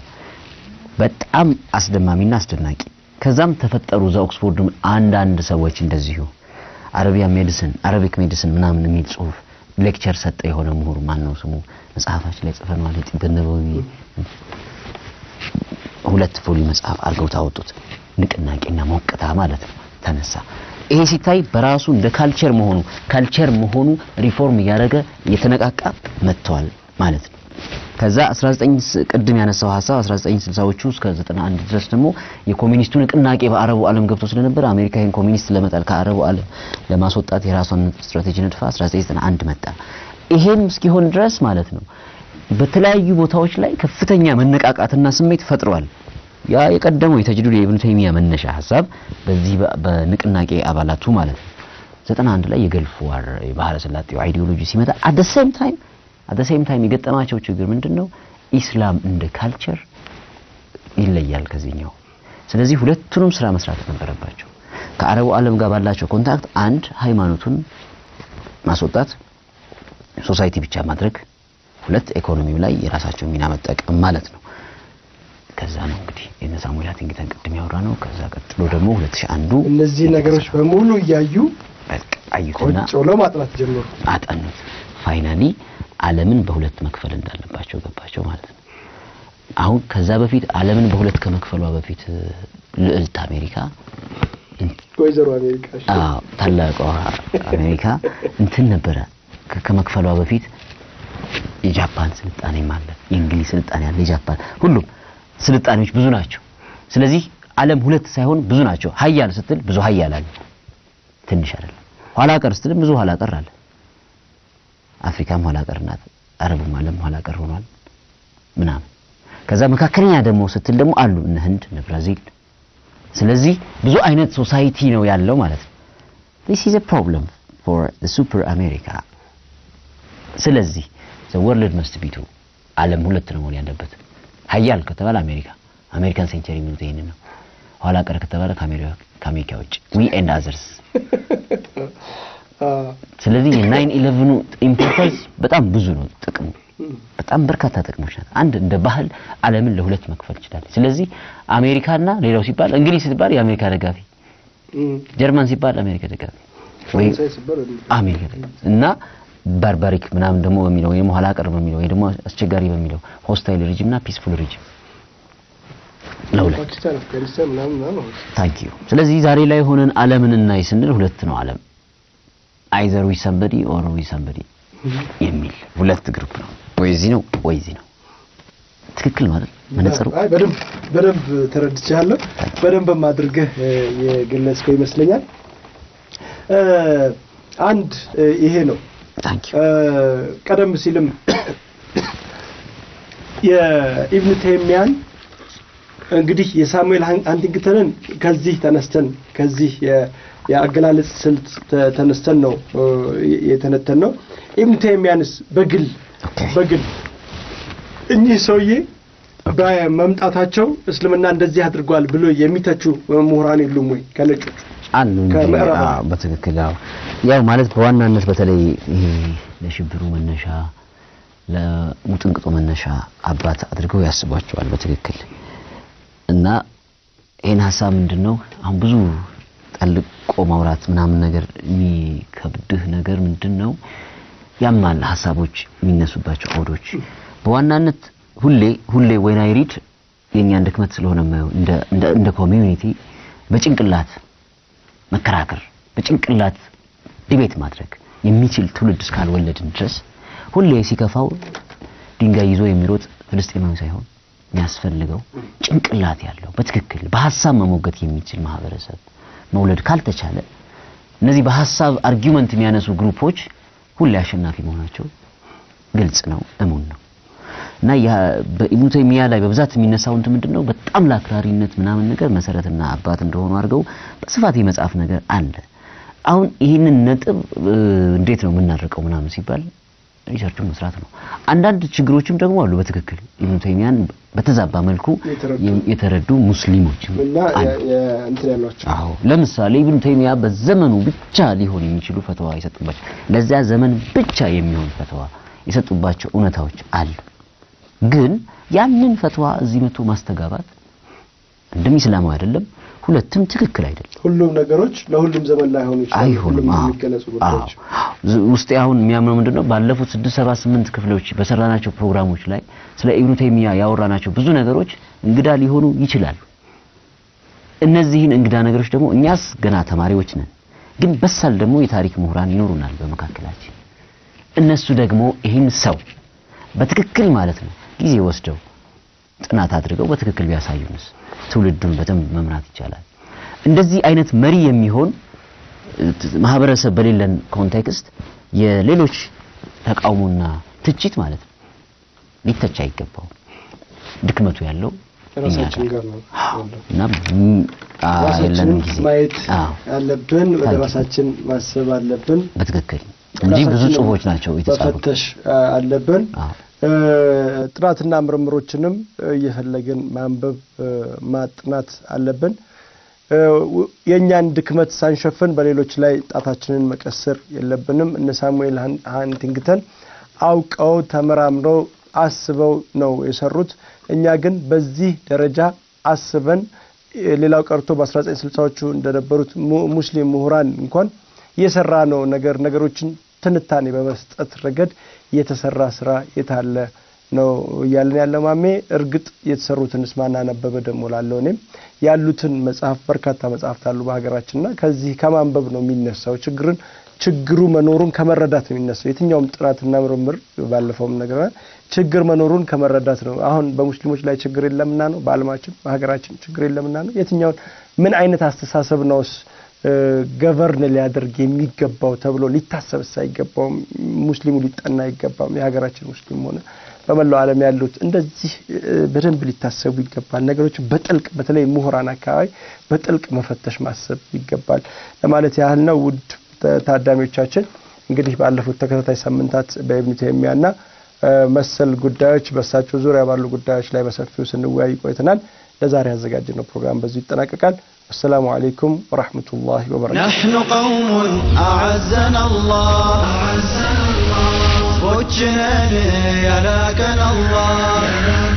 በጣም አስደማሚና አስደናቂ። ከዛም ተፈጠሩ እዛ ኦክስፎርድም አንዳንድ ሰዎች እንደዚሁ አረቢያን ሜዲሲን አረቢክ ሜዲሲን ምናምን የሚል ጽሁፍ ሌክቸር ሰጠ የሆነ ምሁር ማን ነው ስሙ መጽሐፋችን ላይ ጽፈነዋል። የጢብ ነበዊ ሁለት ፎሊ መጽሐፍ አድርገው ታወጡት። ንቅናቄና ሞቅታ ማለት ነው ተነሳ። ይሄ ሲታይ በራሱ እንደ ካልቸር መሆኑ ካልቸር መሆኑ ሪፎርም እያደረገ እየተነቃቃ መጥተዋል ማለት ነው። ከዛ 19 ስ- ቅድም ያነሳው ሀሳብ 1960ዎቹ እስከ 91 ድረስ ደግሞ የኮሚኒስቱ ንቅናቄ በአረቡ ዓለም ገብቶ ስለነበር አሜሪካ ይህን ኮሚኒስት ለመጣል ከአረቡ ዓለም ለማስወጣት የራሷን ስትራቴጂ ነድፋ 1991 መጣ። ይሄም እስኪሆን ድረስ ማለት ነው በተለያዩ ቦታዎች ላይ ከፍተኛ መነቃቃትና ስሜት ፈጥሯል። ያ የቀደመው የተጅዱድ የኢብኑ ተይሚያ መነሻ ሀሳብ በዚህ በ- በንቅናቄ አባላቱ ማለት ነው 91 ላይ የገልፍ ዋር የባህረ ሰላጤው አይዲዮሎጂ ሲመጣ አት ዘ ሴም ታይም አት ዘ ሴም ታይም የገጠማቸው ችግር ምንድነው? ኢስላም እንደ ካልቸር ይለያል ከዚህኛው። ስለዚህ ሁለቱንም ስራ መስራት ነበረባቸው። ከአረቡ ዓለም ጋር ባላቸው ኮንታክት አንድ ሃይማኖቱን ማስወጣት፣ ሶሳይቲ ብቻ ማድረግ፣ ሁለት ኢኮኖሚው ላይ የራሳቸው ሚና መጠቀም ማለት ነው። ከዛ ነው እንግዲህ የነ ሳሙኤል ሃንቲንግተን ቅድም ያወራ ነው። ከዛ ቀጥሎ ደግሞ 2001 እነዚህ ነገሮች በሙሉ እያዩ በቃ አዩትና ቁጭ ብለው ማጥናት ጀመሩ። አጠኑት። ፋይናሊ ዓለምን በሁለት መክፈል እንዳለባቸው ገባቸው ማለት ነው። አሁን ከዛ በፊት ዓለምን በሁለት ከመክፈሏ በፊት እ፣ ልዕልት አሜሪካ ወይዘሮ አሜሪካ እሺ። አዎ ታላቋ አሜሪካ እንትን ነበረ ከ- ከመክፈሏ በፊት የጃፓን ስልጣኔም አለ፣ የእንግሊዝ ስልጣኔ አለ፣ የጃፓን ሁሉም ስልጣኔዎች ብዙ ናቸው። ስለዚህ ዓለም ሁለት ሳይሆን ብዙ ናቸው። ሀያል ስትል ብዙ ሀያል አለ፣ ትንሽ አይደለም። ኋላ ቀር ስትልም ብዙ ኋላ ቀር አለ። አፍሪካም ኋላ ቀር ናት፣ አረቡም ዓለም ኋላ ቀር ሆኗል ምናምን። ከዛ መካከለኛ ደግሞ ስትል ደግሞ አሉ እነ ህንድ እነ ብራዚል ስለዚህ ብዙ አይነት ሶሳይቲ ነው ያለው ማለት ነው። this is a problem for the super America ስለዚህ the world must be two ዓለም ሁለት ነው መሆን ያለበት ሀያል ከተባለ አሜሪካ አሜሪካን ሴንቸሪ የሚሉት ይሄንን ነው ኋላ ቀር ከተባለ ከአሜሪካ ውጭ ዊ ኤንድ አዘርስ። ስለዚህ የናይን ኢሌቭኑ ኢምፖርታንስ በጣም ብዙ ነው ጥቅሙ በጣም በርካታ ጥቅሞች ናት። አንድ እንደ ባህል ዓለምን ለሁለት መክፈል ይችላል። ስለዚህ አሜሪካና ሌላው ሲባል እንግሊዝ ሲባል የአሜሪካ ደጋፊ፣ ጀርመን ሲባል አሜሪካ ደጋፊ ወይ አሜሪካ ደጋፊ እና ባርባሪክ ምናምን ደግሞ በሚለው ወይም ኋላ ቀር በሚለው ወይ ደግሞ አስቸጋሪ በሚለው ሆስታይል ሪጅም እና ፒስፉል ሪጅም ለሁለት ታንክ ዩ። ስለዚህ ዛሬ ላይ ሆነን ዓለምን እናይ ስንል ሁለት ነው ዓለም አይዘር ዊ ሰምበዲ ኦር ዊ ሰምበዲ የሚል ሁለት ግሩፕ ነው። ወይ እዚህ ነው ወይ እዚህ ነው። ትክክል ማለት መነጽሩ በደንብ በደንብ ተረድቻለሁ። በደንብም አድርገህ የገለጽከው ይመስለኛል። አንድ ይሄ ነው። ታንክ ዩ ቀደም ሲልም የኢብኑ ተይሚያን እንግዲህ የሳሙኤል ሃንቲንግተንን ከዚህ ተነስተን ከዚህ የአገላለጽ ስልት ተነስተን ነው የተነተን ነው። ኢብኑ ተይሚያንስ በግል በግል እኚህ ሰውዬ በመምጣታቸው እስልምና እንደዚህ አድርጓል ብሎ የሚተቹ ምሁራን የሉም ወይ ከነጮቹ? አሉ እንጂ አዎ፣ በትክክል ያው ያው ማለት በዋናነት በተለይ ይሄ ለሽብሩ መነሻ ለሙጥንቅጦ መነሻ አባት አድርገው ያስቧቸዋል በትክክል እና ይህን ሀሳብ ምንድን ነው አሁን ብዙ ጠልቆ ማውራት ምናምን ነገር የሚከብድህ ነገር ምንድን ነው ያማል ሀሳቦች የሚነሱባቸው አውዶች በዋናነት ሁሌ ሁሌ ወይን አይ ሪድ የእኛን ድክመት ስለሆነ የማየው እንደ እንደ እንደ ኮሚዩኒቲ በጭንቅላት መከራከር በጭንቅላት ዲቤት ማድረግ የሚችል ትውልድ እስካልወለድን ድረስ ሁሌ ሲከፋው ድንጋይ ይዞ የሚሮጥ ፍልስጤማዊ ሳይሆን የሚያስፈልገው ጭንቅላት ያለው በትክክል በሀሳብ መሞገት የሚችል ማህበረሰብ መውለድ ካልተቻለ እነዚህ በሀሳብ አርጊውመንት የሚያነሱ ግሩፖች ሁሌ አሸናፊ መሆናቸው ግልጽ ነው፣ እሙን ነው። እና በኢብኑ ተይሚያ ላይ በብዛት የሚነሳው እንትን ምንድነው በጣም ለአክራሪነት ምናምን ነገር መሰረትና አባት እንደሆኑ አድርገው በስፋት የመጽሐፍ ነገር አለ። አሁን ይህንን ነጥብ እንዴት ነው የምናደርቀው ምናምን ሲባል ሪሰርቹን መስራት ነው። አንዳንድ ችግሮችም ደግሞ አሉ። በትክክል ኢብኑ ተይሚያን በተዛባ መልኩ የተረዱ ሙስሊሞች እና እንትን ያሏቸው አዎ፣ ለምሳሌ ኢብኑ ተይሚያ በዘመኑ ብቻ ሊሆን የሚችሉ ፈተዋ የሰጡባቸው ለዚያ ዘመን ብቻ የሚሆን ፈተዋ የሰጡባቸው እውነታዎች አሉ። ግን ያንን ፈትዋ እዚህ መጥቶ ማስተጋባት አንድም ኢስላማዊ አይደለም፣ ሁለትም ትክክል አይደለም። ሁሉም ነገሮች ለሁሉም ዘመን ላይሆኑ ይችላሉ። አይሆንም። ሁሉም አዎ፣ የሚገለጹ ጉዳዮች አዎ። ውስጤ አሁን የሚያምነው ምንድነው ባለፉት ስድስት ሰባት ስምንት ክፍሎች በሰራናቸው ፕሮግራሞች ላይ ስለ ኢብኑ ተይሚያ ያወራናቸው ብዙ ነገሮች እንግዳ ሊሆኑ ይችላሉ። እነዚህን እንግዳ ነገሮች ደግሞ እኛስ ገና ተማሪዎች ነን፣ ግን በሳል ደግሞ የታሪክ ምሁራን ይኖሩናል በመካከላችን። እነሱ ደግሞ ይህን ሰው በትክክል ማለት ነው ጊዜ ወስደው ጥናት አድርገው በትክክል ቢያሳዩንስ ትውልዱን በደንብ መምራት ይቻላል። እንደዚህ አይነት መሪ የሚሆን ማህበረሰብ በሌለን ኮንቴክስት የሌሎች ተቃውሞና ትችት ማለት ነው ሊተች አይገባውም። ድክመቱ ያለው እኛ ራሳችን ጋር ጋር ነው ያለው። እና ም- አ- የለንም ራሳችንን ጊዜ ማየት አዎ፣ አለብን። ወደ ታንኪ። ራሳችን ማሰብ አለብን። በትክክል እንጂ ብዙ ራሳችንን ጽሁፎች ናቸው የተጻፉት። መፈተሽ አ, አለብን። አዎ፣ እ, ጥናትና ምርምሮችንም እ, እየፈለግን ማንበብ እ, ማጥናት አለብን። እ, ው- የእኛን ድክመት ሳንሸፍን በሌሎች ላይ ጣታችንን መቀሰር የለብንም። እነ ሳሙኤል ሃን- ሃንቲንግተን አውቀው ተመራምረው አስበው ነው የሰሩት። እኛ ግን በዚህ ደረጃ አስበን እ, ሌላው ቀርቶ በ1960ዎቹ እንደነበሩት mu- ሙስሊም ምሁራን እንኳን የሰራ ነው ነገር ነገሮችን ትንታኔ በመስጠት ረገድ የተሰራ ስራ የታለ ነው እያለን ያለው ማሜ። እርግጥ የተሰሩትንስ ማን አነበበ ደግሞ ላለው እኔም ያሉትን መጽሐፍ በርካታ መጽሐፍት አሉ በሀገራችንና ከዚህ ከማንበብ ነው የሚነሳው። ችግርን ችግሩ መኖሩን ከመረዳት ነው የሚነሳው። የትኛውም ጥናትና ምርምር ባለፈውም ነገር ችግር መኖሩን ከመረዳት ነው። አሁን በሙስሊሞች ላይ ችግር የለምና ነው፣ በዓለማችን በሀገራችን ችግር የለምና ነው። የትኛውን ምን አይነት አስተሳሰብ ነውስ ገቨርን ሊያደርግ የሚገባው ተብሎ ሊታሰብስ አይገባውም። ሙስሊሙ ሊጠና አይገባም። የሀገራችን ሙስሊም ሆነ በመላው ዓለም ያሉት እንደዚህ እ፣ በደንብ ሊታሰቡ ይገባል። ነገሮችን በጥልቅ በተለይ ምሁራን አካባቢ በጥልቅ መፈተሽ ማሰብ ይገባል ለማለት ያህል ነው። ውድ ተ- ታዳሚዎቻችን እንግዲህ ባለፉት ተከታታይ ሳምንታት በኢብኑ ተይሚያና እ፣ መሰል ጉዳዮች በእሳቸው ዙሪያ ባሉ ጉዳዮች ላይ በሰፊው ስንወያይ ቆይተናል። ለዛሬ ያዘጋጀነው ፕሮግራም በዚሁ ይጠናቀቃል። አሰላሙ አለይኩም ወራህመቱላሂ ወበረካቱ። نحن قوم أعزنا الله بوجنا يلاكنا الله